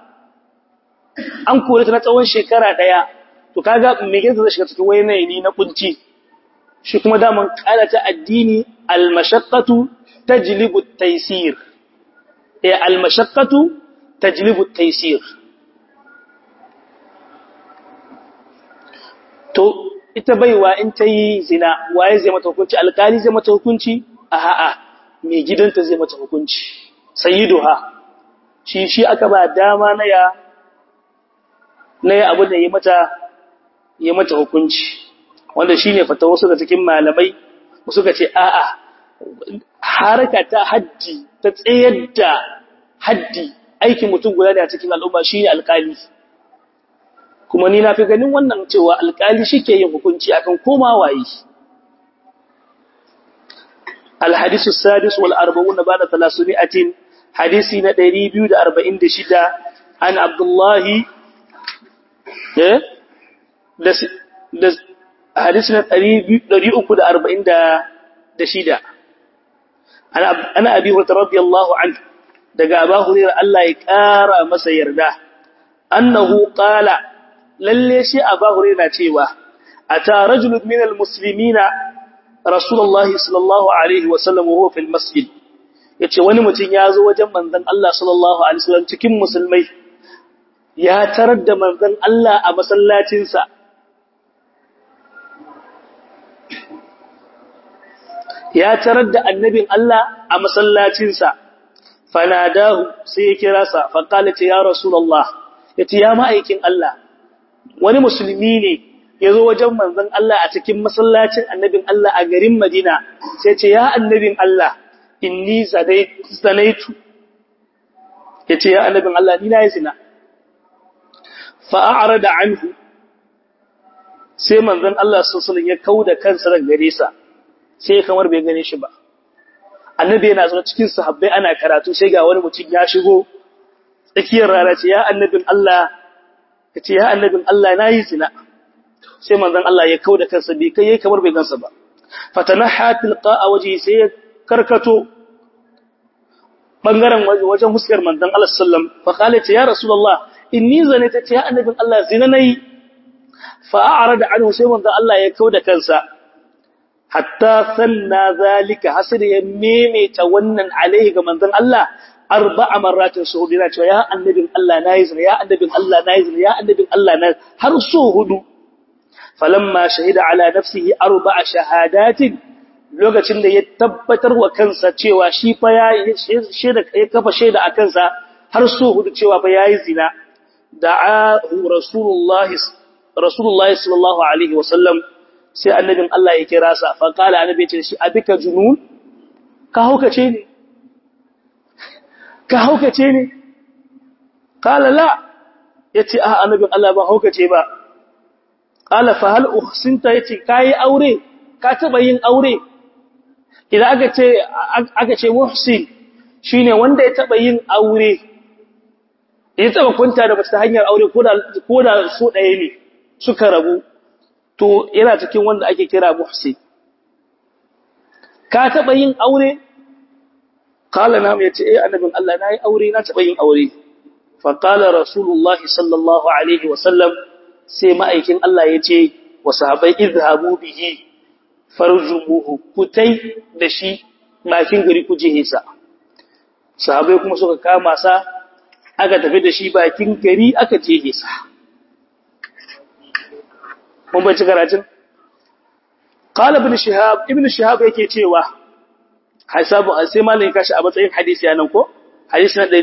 an kore ta na tsawon shekara ɗaya to kaga mai gidansa zai shiga cikin wani yanayi na kunci shi kuma daman ƙala ta addini almashaqqatu tajlibu at-taysir eh almashaqqatu tajlibu at-taysir to ita baiwa in ta yi zina waye zai mata hukunci alkali zai mata hukunci a ha'a mai gidanta zai mata hukunci sayyiduha shi shi aka ba dama na ya na ya abu da yi mata yi mata hukunci wanda shine fata wasu da cikin malamai suka ce a'a haraka ta haddi ta tsayar da haddi aikin mutum guda da cikin al'umma shine alkali kuma ni na fi ganin wannan cewa alƙali shi ke yin hukunci akan koma waye الحديث السادس والأربعون بعد ثلاثمائة حديثي ندري بيود أربعين دشدة عن عبد الله دس دس حديثنا ندري أكد أربعين دشدة أنا أنا أبي هريرة رضي الله عنه دقى أبا هريرة الله يكارى مسير ده أنه قال لليش أبا هريرة تيوه أتى رجل من المسلمين Rasulullahi sallallahu Alaihi wasallam wa fil masjid, ya ce wani mutum ya zo wajen manzan Allah sallallahu Alaihi wasallam cikin musulmai, ya tarar da manzan Allah a masallacinsa. Ya tarar da annabin Allah a masallacinsa, fanadahu sai ya kira sa, faƙala ce ya Rasulallah, ya ce ya ma'aikin Allah, wani musulmi ne ya zo wajen manzon Allah a cikin masallacin annabin Allah a garin Madina sai ce ya annabin Allah inni zanaitu ya ce ya annabin Allah ni na yi zina fa'a'ara da anhu sai manzon Allah sassanin ya kau da kansa daga gare sa sai kamar bai gane shi ba annabi yana zuwa cikin sahabbai ana karatu sai ga wani mutum ya shigo tsakiyar rana ce ya annabin Allah ka ce ya annabin Allah na yi zina sai manzon Allah ya kauda kansa bai kai kamar bai gansa ba fatanaha tilqa a waje sai ya karkato bangaren wajen huskar manzon Allah sallam fa qala ya rasulullah inni zanata ya annabin Allah zina nayi fa a'rada anhu sai manzon Allah ya kauda kansa hatta sanna zalika hasir ya memeta wannan alaihi ga manzon Allah arba'a marratin su hudu yana cewa ya annabin Allah nayi zina ya annabin Allah nayi zina ya annabin Allah na har so hudu falamma shahida ala nafsihi arba'a shahadatin lokacin da ya tabbatar wa kansa cewa shi fa ya shaida ya kafa shaida a kansa har so hudu cewa fa yayi zina da'ahu rasulullahi rasulullahi sallallahu alaihi wasallam sai annabin Allah ya kira sa fa qala annabi ce shi abika junun ka haukace ne ka haukace ne qala la yace a annabin Allah ba haukace ba qala fa hal uhsinta yace kai aure ka taba yin aure idan aka ce aka ce muhsin shine wanda ya taba yin aure ya taba kunta da ta hanyar aure ko da ko da su ɗaya ne suka rabu to yana cikin wanda ake kira muhsin ka taba yin aure qala na mai ce eh annabin Allah nayi aure na taba yin aure fa qala rasulullahi sallallahu alaihi wasallam sai ma'aikin Allah ya ce wa sahabai izhabu bihi farjumuhu kutai da shi bakin gari ku jihisa sahabai kuma suka kama sa aka tafi da shi bakin gari aka jihisa mun bai ci karatun qala ibn shihab ibn shihab yake cewa hasabu sai malamin kashi a matsayin hadisi yanan ko hadisi na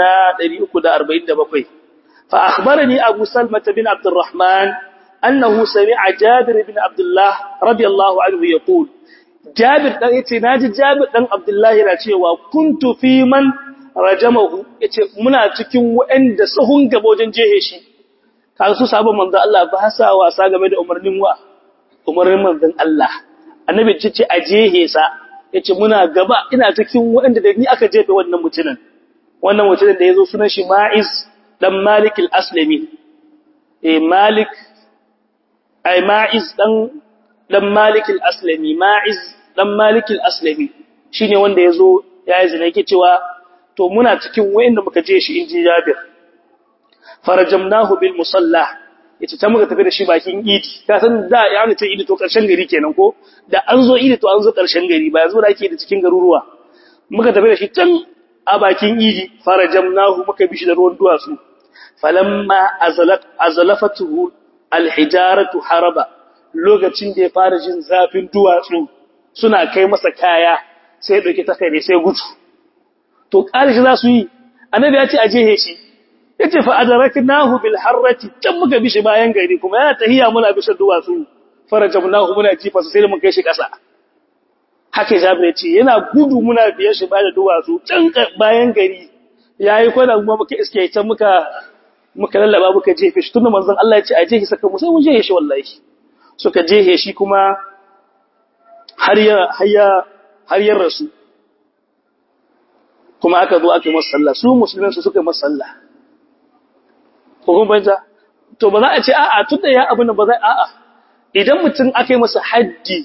347 فأخبرني أبو سلمة بن عبد الرحمن أنه سمع جابر بن عبد الله رضي الله عنه يقول جابر يتي ناجي جابر بن عبد الله yana cewa kuntu fi man rajamahu yace muna cikin wanda sahun gaba wajen jehe shi kaga su sabon manzon Allah ba sa wasa game da umarnin wa umarnin manzon Allah annabi ce a jehe sa yace muna gaba ina cikin wanda da ni aka jefe wannan mutumin wannan mutumin da yazo sunan shi Ma'iz dan Malik al-Aslami eh Malik ai Ma'iz dan dan Malik al-Aslami Ma'iz dan Malik al-Aslami shine wanda yazo yayi zina yake cewa to muna cikin wayanda muka je shi inji Jabir farajamnahu bil musalla yace ta muka tafi da shi bakin idi ka san da ya ne ta idi to karshen gari kenan ko da an zo idi to an zo karshen gari ba yanzu da ake da cikin garuruwa muka tafi da shi can a bakin idi farajamnahu muka bi shi da ruwan duwatsu falamma azalat azalafatuhu alhijaratu haraba lokacin da ya fara jin zafin duwatsu suna kai masa kaya sai ya dauki takare sai gudu to karishi za su yi annabi ya ce a jehe shi yace fa adraknahu bil harrati can muka bi shi bayan gari kuma yana tahiya muna bishan duwatsu farajamnahu muna jifa sai mun kai shi kasa haka Jabir ya ce yana gudu muna biye shi bayan duwatsu can bayan gari yayi kwana kuma muka iske can muka muka lallaba muka jefe shi tunda manzon Allah ya ce a jehe saka mu sai mun jehe shi wallahi suka jehe shi kuma har ya har ya har ya rasu kuma aka zo aka yi masa sallah su musulmin su suka yi masa sallah ko kuma banja to ba za a ce a'a tunda ya abin ba za a'a idan mutum aka yi masa haddi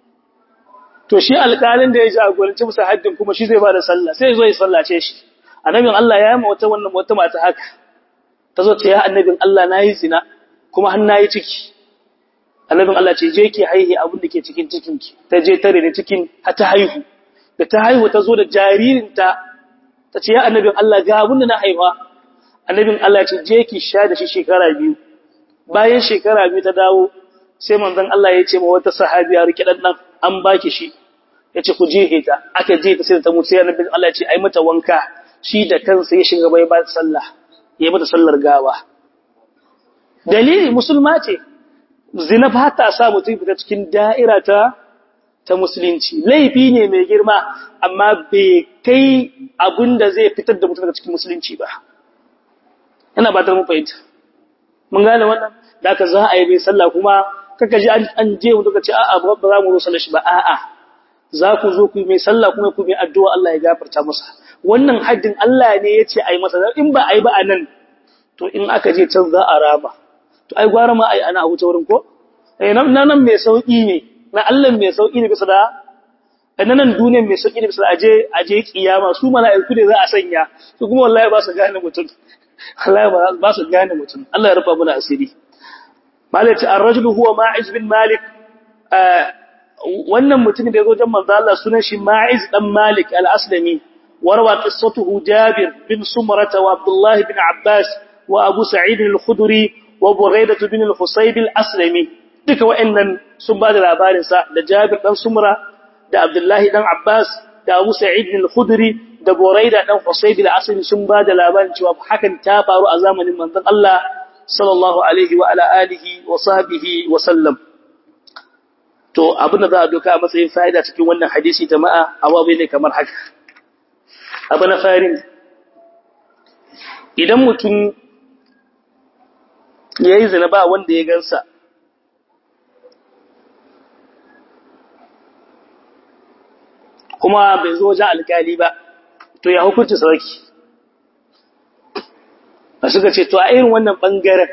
to shi alƙalin da ya jagoranci masa haddin kuma shi zai ba da sallah sai zo ya sallace shi annabin Allah ya yi ma wata wannan wata mata haka ta zo ta ya annabin Allah na yi zina kuma har na yi ciki annabin Allah ce je ki haihi abin da ke cikin cikinki ta je tare da cikin har ta haihu da ta haihu ta zo da jaririnta ta ce ya annabin Allah ga abin da na haifa annabin Allah ce je ki sha da shi shekara biyu bayan shekara biyu ta dawo sai manzon Allah ya ce ma wata sahabiya rike dan nan an baki shi yace ku je ta aka je ta sai ta mutu sai annabin Allah ya ce ai mata wanka shi da kansa ya shiga bai ba sallah ya mata sallar gawa dalili musulma ce zina ba ta sa mutum fita cikin da'ira ta ta musulunci laifi ne mai girma amma bai kai abin da zai fitar da mutum daga cikin musulunci ba ina ba ta mun fahimta mun gane wannan da aka za a yi bai sallah kuma kaka ji an je mu daga ce a'a ba za mu zo sallar shi ba a'a za ku zo ku yi mai sallah kuma ku yi addu'a Allah ya gafarta masa wannan haddin Allah ne ya ce a yi masa in ba a yi ba a nan to in aka je can za a raba to ai gwara ma ai ana wuce wurin ko eh nan nan mai sauki ne na Allah mai sauki ne bisa da nan duniyar mai sauki ne bisa da aje aje kiyama su mala'iku ne za a sanya su kuma wallahi ba su gane mutum wallahi ba su gane mutum Allah ya rufa mana asiri malaka ar-rajulu huwa ma'iz bin malik wannan mutumin da ya zo jan manzo Allah sunan shi ma'iz dan malik al-aslami warwa qissatuhu jabir bin sumrah wa abdullah bin abbas wa abu sa'id al-khudri wa Buraidah bin al-Husayb al-Aslami duka wa'annan sun ba da labarin sa da Jabir dan Sumra da Abdullah dan Abbas da Abu Sa'id al-Khudri da Buraidah dan Husayb al-Aslami sun ba da labarin cewa hakan ta faru a zamanin manzon Allah sallallahu alaihi wa ala alihi wa sahbihi wa sallam to abin da za a doka a matsayin fa'ida cikin wannan hadisi jama'a awabai ne kamar haka abu na farin idan mutum ya yi zina ba wanda ya gansa kuma bai zo wajen alkali ba to ya hukunci sarki a suka ce to a irin wannan ɓangaren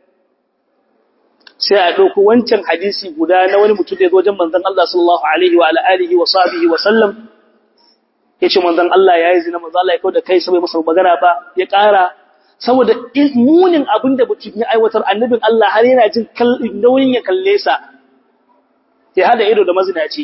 sai a ɗauko wancan hadisi guda na wani mutum da ya zo wajen manzan Allah sallallahu Alaihi wa ala'alihi wa sabihi wa sallam ya ce manzan Allah ya yi zina manzan Allah ya kawo da kai sabai masa magana ba ya ƙara saboda munin abin da mutum ya aiwatar annabin Allah har yana jin nauyin ya kalle sa ya hada ido da mazinaci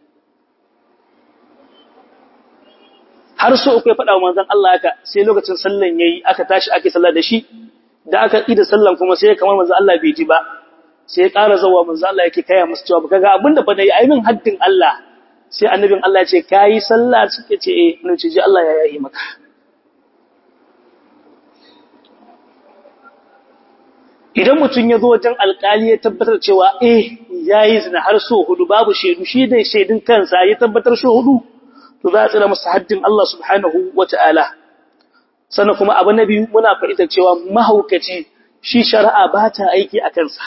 har so uku ya faɗa wa manzon Allah haka sai lokacin sallan yayi aka tashi ake sallah da shi da aka ida sallan kuma sai kamar manzon Allah bai ji ba sai ya ƙara zawa manzon Allah yake kaya musu cewa kaga abinda fa nayi ai min haddin Allah sai annabin Allah ya ce kai sallah suke ce eh ne ce ji Allah ya yayi maka idan mutum ya zo wajen alkali ya tabbatar cewa eh yayi zina har so hudu babu shaidu shi dai shaidun kansa ya tabbatar so hudu to za a tsira masa haddin Allah subhanahu wata'ala sannan kuma abu na biyu muna fahimtar cewa mahaukaci shi shari'a ba ta aiki a kansa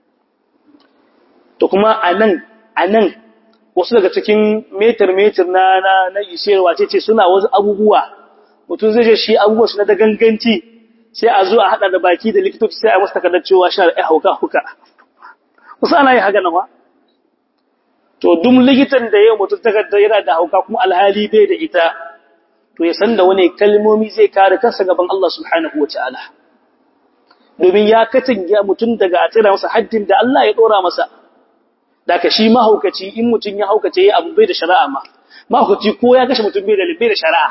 to kuma anan anan wasu daga cikin metar metar na na na ishewa ce ce suna wasu abubuwa mutum zai je shi abubuwa su na da ganganci sai a zo a hada da baki da likitoci sai a masa takardar cewa sha da hauka huka wasu ana yi haka nawa to duk likitan da yau mutum takardar yana da hauka kuma alhali bai da ita to ya san da wani kalmomi zai kare kansa gaban Allah subhanahu wataala domin ya katange mutum daga a tsira masa haddin da Allah ya dora masa daga shi mahaukaci in mutum ya haukace ya abu bai da shari'a ma mahaukaci ko ya kashe mutum bai da bai da shari'a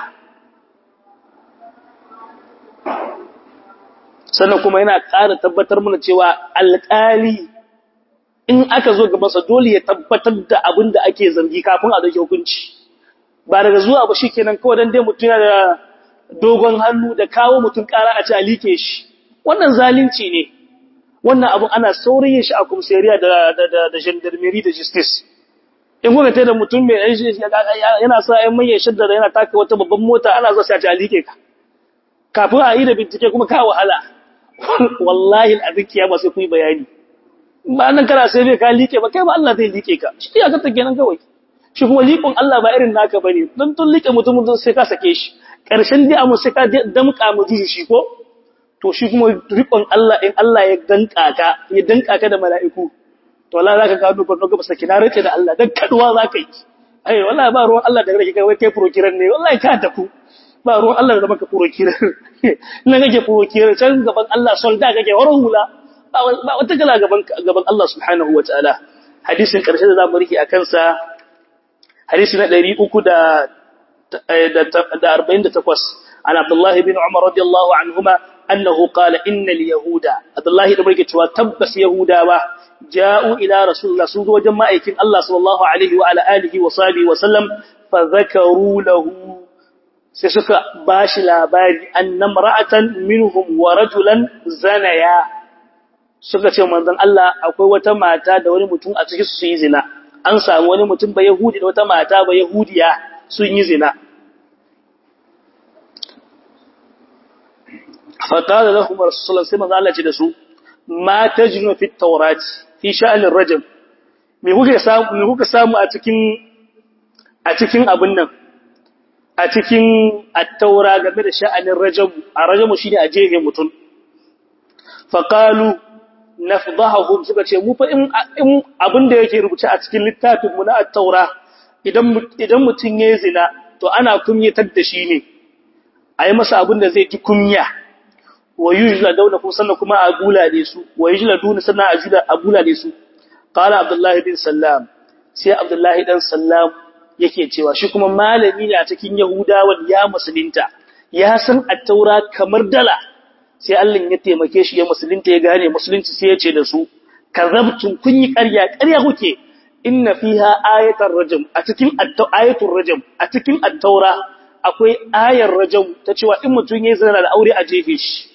sannan kuma yana ƙara tabbatar mana cewa alƙali in aka zo ga masa dole ya tabbatar da abin da ake zargi kafin a dauki hukunci ba daga zuwa ba shikenan kawai dan dai mutum yana da dogon hannu da kawo mutum ƙara a ce a like shi wannan zalunci ne wannan abun ana saurayin shi a komisariya da da da gendarmerie da justice in kuka tada mutum mai yana sa ƴan manyan shaddara yana taka wata babban mota ana zuwa sai a ce a like ka kafin a yi da bincike kuma ka wahala wallahi al'azin kiyama sai ku yi bayani ba nan kana sai bai ka like ba kai ba Allah zai like ka shi ya ga kenan kawai shi kuma likon Allah ba irin naka bane dan tun like mutum sai ka sake shi karshen dai amma sai ka damka mu ji shi ko to shi kuma rikon Allah in Allah ya danka ka ya danka ka da mala'iku to wallahi zaka gano ba ga saki na rike da Allah dan kaduwa zaka yi ai wallahi ba ruwan Allah da rike kai wai kai prokiran ne wallahi ka tafu ba ruwan Allah da maka prokiran nan kake prokiran can gaban Allah solda kake warin hula ba wata gala gaban gaban Allah subhanahu wataala hadisin karshe da zamu rike akan sa hadisi na 348 عن عبد الله بن عمر رضي الله عنهما أنه قال إن اليهود عبد الله بن عمر تبس يهودا جاءوا إلى رسول الله صلى الله عليه وسلم الله صلى الله عليه وعلى آله وصحبه وسلم فذكروا له سيسك باش لاباري أن امرأة منهم ورجلا زنيا suka ce manzon Allah akwai wata mata da wani mutum a cikin su yi zina an samu wani mutum ba yahudi da wata mata ba yahudiya sun yi zina فقال لهم رسول الله صلى الله عليه وسلم ما تجن في التوراة في شأن الرجم me kuka samu me kuka samu a cikin a cikin abun nan a cikin at-taura game da sha'anin rajam a rajamu shine a jehe mutun fa qalu nafdahum suka ce mu fa in abin da yake rubuce a cikin littafin mu na at-taura idan idan mutun yayi zina to ana kunyatar da shi ne ayi masa abin da zai ji kunya wa yujladuna kuma sannan kuma a bulale su wa yujladuna sannan a bulale su qala abdullahi bin sallam sai abdullahi dan sallam yake cewa shi kuma malami ne a cikin yahudawan ya musulunta ya san at-taura kamar dala sai Allah ya taimake shi ya musulunta ya gane musulunci sai ya ce da su kazabtum kun yi ƙarya ƙarya kuke inna fiha ayatar rajam a cikin ayatul rajam a cikin at-taura akwai ayar rajam ta cewa in mutum yayi zina da aure a jefe shi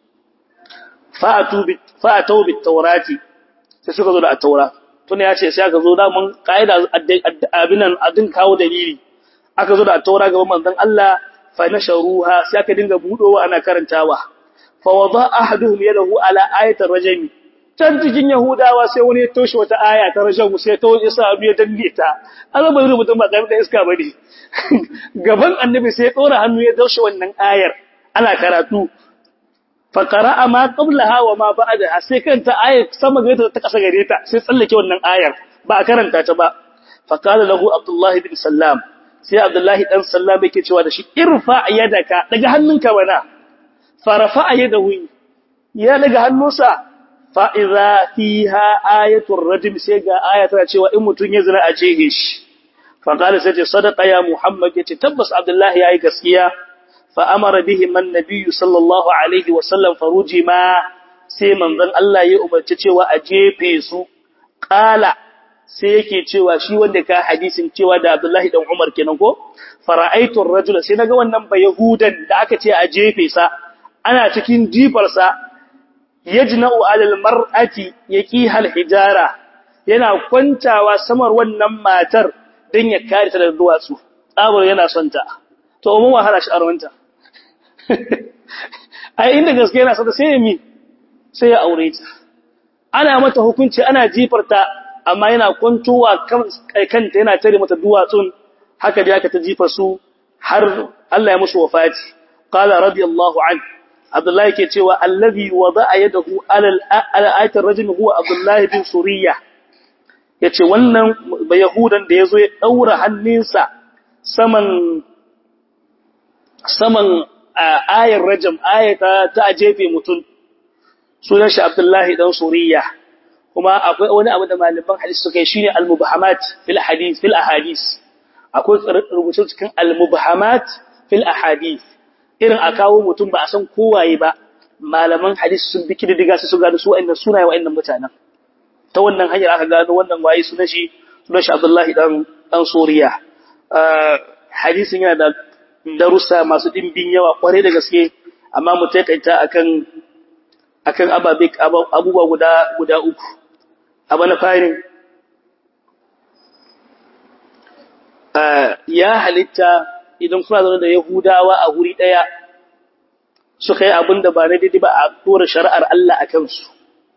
fa'atau bit taurati sai suka zo da at-taura tun ya ce sai aka zo da mun kaida abinan adin kawo dalili aka zo da at-taura gaban manzon Allah fa nasharuha sai aka dinga budowa ana karantawa fa wada ahaduhum yadahu ala ayatir rajmi can cikin yahudawa sai wani ya toshe wata aya ta rajam sai ta wani sa abu ya danne ta Allah bai rubuta ba da iska bane gaban annabi sai ya tsora hannu ya daushe wannan ayar ana karatu faƙara'a ma ƙablaha wa ma ba'adaha sai kanta ayar sama gare ta ƙasa gare ta sai tsallake wannan ayar ba a karanta ta ba faƙala lahu abdullahi bin sallam sai abdullahi dan sallam yake cewa da shi irfa yadaka daga hannunka bana farafa yadahu ya daga hannunsa fa idza fiha ayatul rajm sai ga aya tana cewa in mutun ya zina a jehe shi faqala sai ce sadaqa ya muhammad yace tabbas abdullahi yayi gaskiya فأمر بهم النبي صلى الله عليه وسلم فرجما sai manzon Allah ya umarci cewa a jefe su qala sai yake cewa shi wanda ka hadisin cewa da Abdullahi dan Umar kenan ko fara'aitu ar-rajula sai naga wannan ba yahudan da aka ce a jefe sa ana cikin jifar sa yajna'u 'alal mar'ati hal hijara yana kwantawa samar wannan matar dan ya kare ta da duwatsu tsabar yana son ta to mun wahala shi arwanta ai inda gaske yana sada sai ya mi sai ya aure ta ana mata hukunci ana jifarta amma yana kwantowa kanta yana tare mata duwatsun haka da aka ta jifa su har Allah ya musu wafati qala radiyallahu an Abdullahi ke cewa allazi wada'a yadahu ala ayatir rajul huwa Abdullahi bin Suriya yace wannan ba yahudan da yazo ya daura hannunsa saman saman ayar rajam ayata ta jefe mutum sunan shi Abdullahi dan Suriya kuma akwai wani abu da malaman hadisi suka yi shine al-mubahamat fil hadith fil ahadith akwai rubutu cikin al-mubahamat fil ahadith irin a kawo mutum ba a san kowaye ba malaman hadisi sun bi kididdiga su gano su wa'annan sunaye wa'annan mutanen ta wannan hanyar aka gano wannan waye sunan shi sunan shi Abdullahi dan dan Suriya hadisin yana da darussa masu ɗimbin yawa ƙware da gaske amma mu taƙaita akan akan ababe abubuwa guda guda uku abu na farin ya halitta idan kuna zaune da yahudawa a wuri ɗaya suka yi abin da ba na daidai ba a dora shari'ar Allah a kansu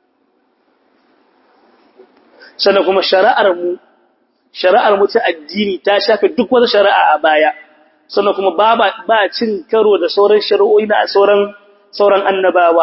sannan kuma shari'ar mu shari'ar mu ta addini ta shafe duk wata shari'a a baya sannan kuma ba ba cin karo da sauran shari'o'i na sauran sauran annabawa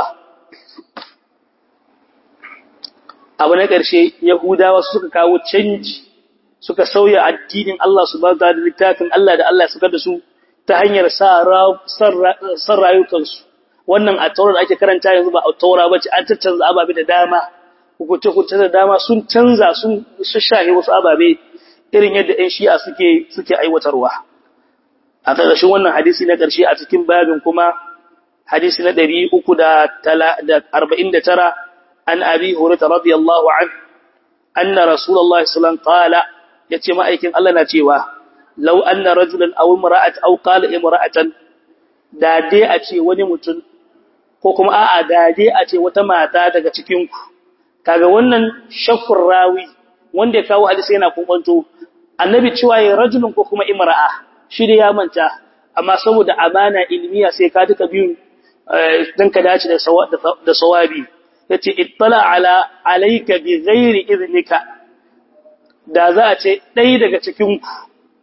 abu na ƙarshe yahudawa suka kawo canji suka sauya addinin Allah subhanahu da littafin Allah da Allah suka da su ta hanyar san rayukansu wannan a taurar ake karanta yanzu ba a taura ba ce an tattanza ababe da dama hukunce-hukunce da dama sun canza sun shashahe wasu ababe irin yadda 'yan shi'a suke suke aiwatarwa a ƙarshen wannan hadisi na ƙarshe a cikin babin kuma hadisi na ɗari uku da arba'in da tara an abi hurata radiyallahu an anna rasulullah sallallahu qala yace ma'aikin Allah na cewa law anna rajulan aw imra'at aw qala imra'atan da dai a ce wani mutum ko kuma a'a da dai a ce wata mata daga cikin ku kaga wannan shakkur rawi wanda ya kawo hadisi yana kubanto annabi cewa ya rajulun ko kuma imra'a shi da ya manta amma saboda amana ilmiya sai ka duka biyun dan ka dace da da sawabi yace ittala ala alayka bi ghairi iznika da za a ce ɗaya daga cikin ku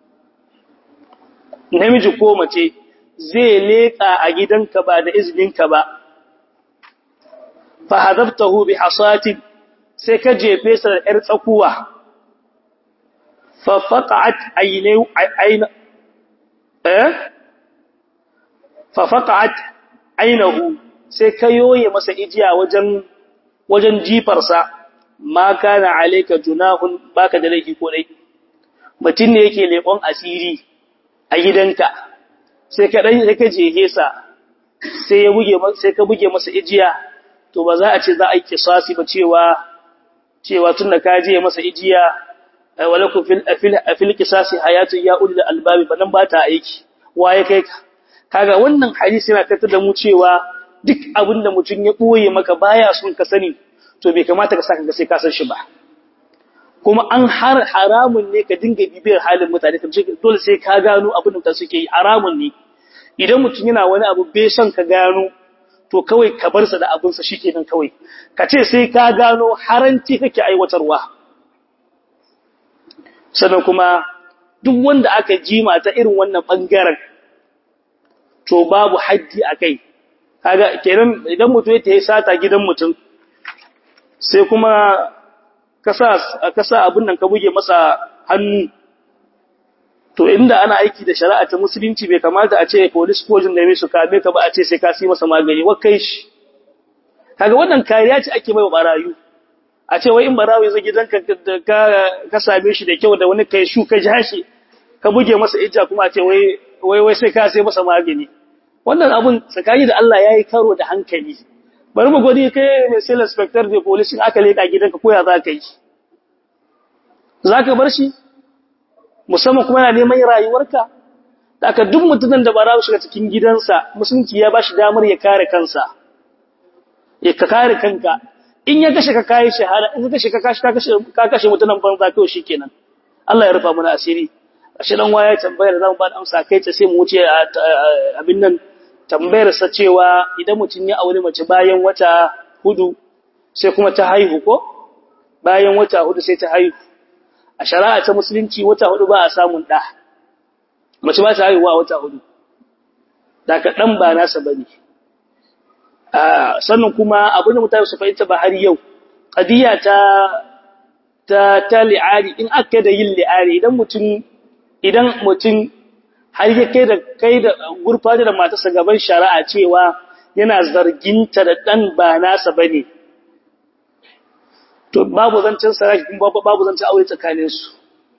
namiji ko mace zai leka a gidanka ba da izininka ba fa hadabtahu bi hasatin sai ka jefe sa da ‘yar tsakuwa, fafaƙa'at ainihu sai ka yoye masa ijiya wajen wajen jifarsa, ma kana alaika junahun baka da laifi ko dai. Mutum ne yake leƙon asiri a gidanka, sai ka ɗan sai ka jehe sa, sai ka buge masa ijiya, to ba za a ce za a yi kisasi ba cewa cewa tunda ka je masa ijiya walakum fil fil qisasi hayatun ya ulil albabi banan ba ta aiki waye kai ka kaga wannan hadisi yana kata da mu cewa duk abinda mutum ya boye maka baya son ka sani to bai kamata ka saka ga sai ka san shi ba kuma an har haramun ne ka dinga bibiyar halin mutane ka dole sai ka gano abin da suke yi haramun ne idan mutum yana wani abu bai son ka gano to kawai ka bar sa da abin sa shikenan kawai ka ce sai ka gano haranci kake aiwatarwa sannan kuma duk wanda aka jima ta irin wannan bangaren to babu haddi akai kaga kenan idan mutum ya sata gidan mutum sai kuma kasa kasa abin nan ka buge masa hannu to inda ana aiki da shari'a ta musulunci bai kamata a ce police ko jin da mai su kame ka ba a ce sai ka si masa magani wa kai shi kaga wannan kariya ce ake mai barayu a ce wai in barawo yazo gidanka ka ka same shi da kyau da wani kai shu ka jashi ka buge masa ija kuma a ce wai wai wai sai ka sai masa magani wannan abun tsakani da Allah yayi karo da hankali bari mu godi kai mai sai inspector da police aka leka gidanka ko ya za ka yi zaka bar shi musamman kuma yana neman rayuwarka da aka duk mutumin da ba za shiga cikin gidansa musulunci ya bashi damar ya kare kansa ya ka kare kanka in ya kashe ka kai shahada in ka kashe ka kashe ka kashe ka kashe mutumin banza kai shikenan Allah ya rufa mana asiri ashe dan waya tambayar zamu ba da amsa kai ta sai mu wuce abin nan tambayar sa cewa idan mutun ya aure mace bayan wata hudu sai kuma ta haihu ko bayan wata hudu sai ta haihu a shari'a ta musulunci wata hudu ba a samun ɗa mace ba ta haihuwa wata hudu daga ɗan ba nasa ba ne sannan kuma abin da mutane su fahimta ba har yau ƙadiyya ta ta ta li'ari in aka da yin li'ari idan mutum idan mutum har ya kai da kai da gurfata da matarsa gaban shari'a cewa yana zarginta da ɗan ba nasa ba ne to babu zancen saraki kuma babu zancen aure tsakaninsu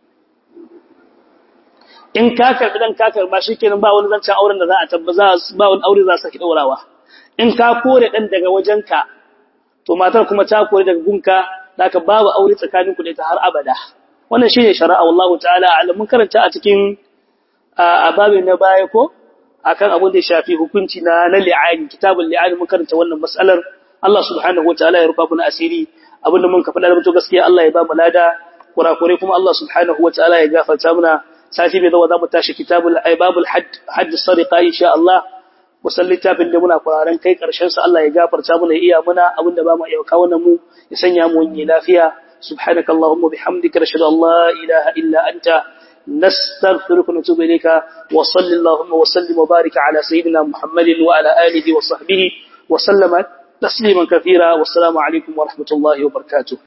in ka karbi dan ka karba shikenan ba wani zancen auren da za a tabbaza ba wani aure za su saki daurawa in ka kore dan daga wajenka to matar kuma ta kore daga gunka zaka babu aure tsakaninku da ita har abada wannan shine shari'a wallahu ta'ala alam mun karanta a cikin ababin na baya ko akan abin da ya shafi hukunci na na li'ani kitabul li'ani mun karanta wannan mas'alar Allah subhanahu wataala ya rufa mana asiri abinda mun ka faɗa da mutu gaskiya Allah ya ba mu lada kurakure kuma Allah subhanahu wataala ya gafarta mana sati bai zawa zamu tashi kitabul aibabul hadd hadd sariqa insha Allah wasan littafin da muna kwararan kai karshen sa Allah ya gafarta mana iya muna abinda ba mu iya kawo mu ya sanya mu yi lafiya subhanakallahumma bihamdika nashhadu an la ilaha illa anta نستغفرك ونتوب إليك وصل اللهم وسلم وبارك على سيدنا محمد وعلى آله وصحبه وسلم تسليما كثيرا والسلام عليكم ورحمة الله وبركاته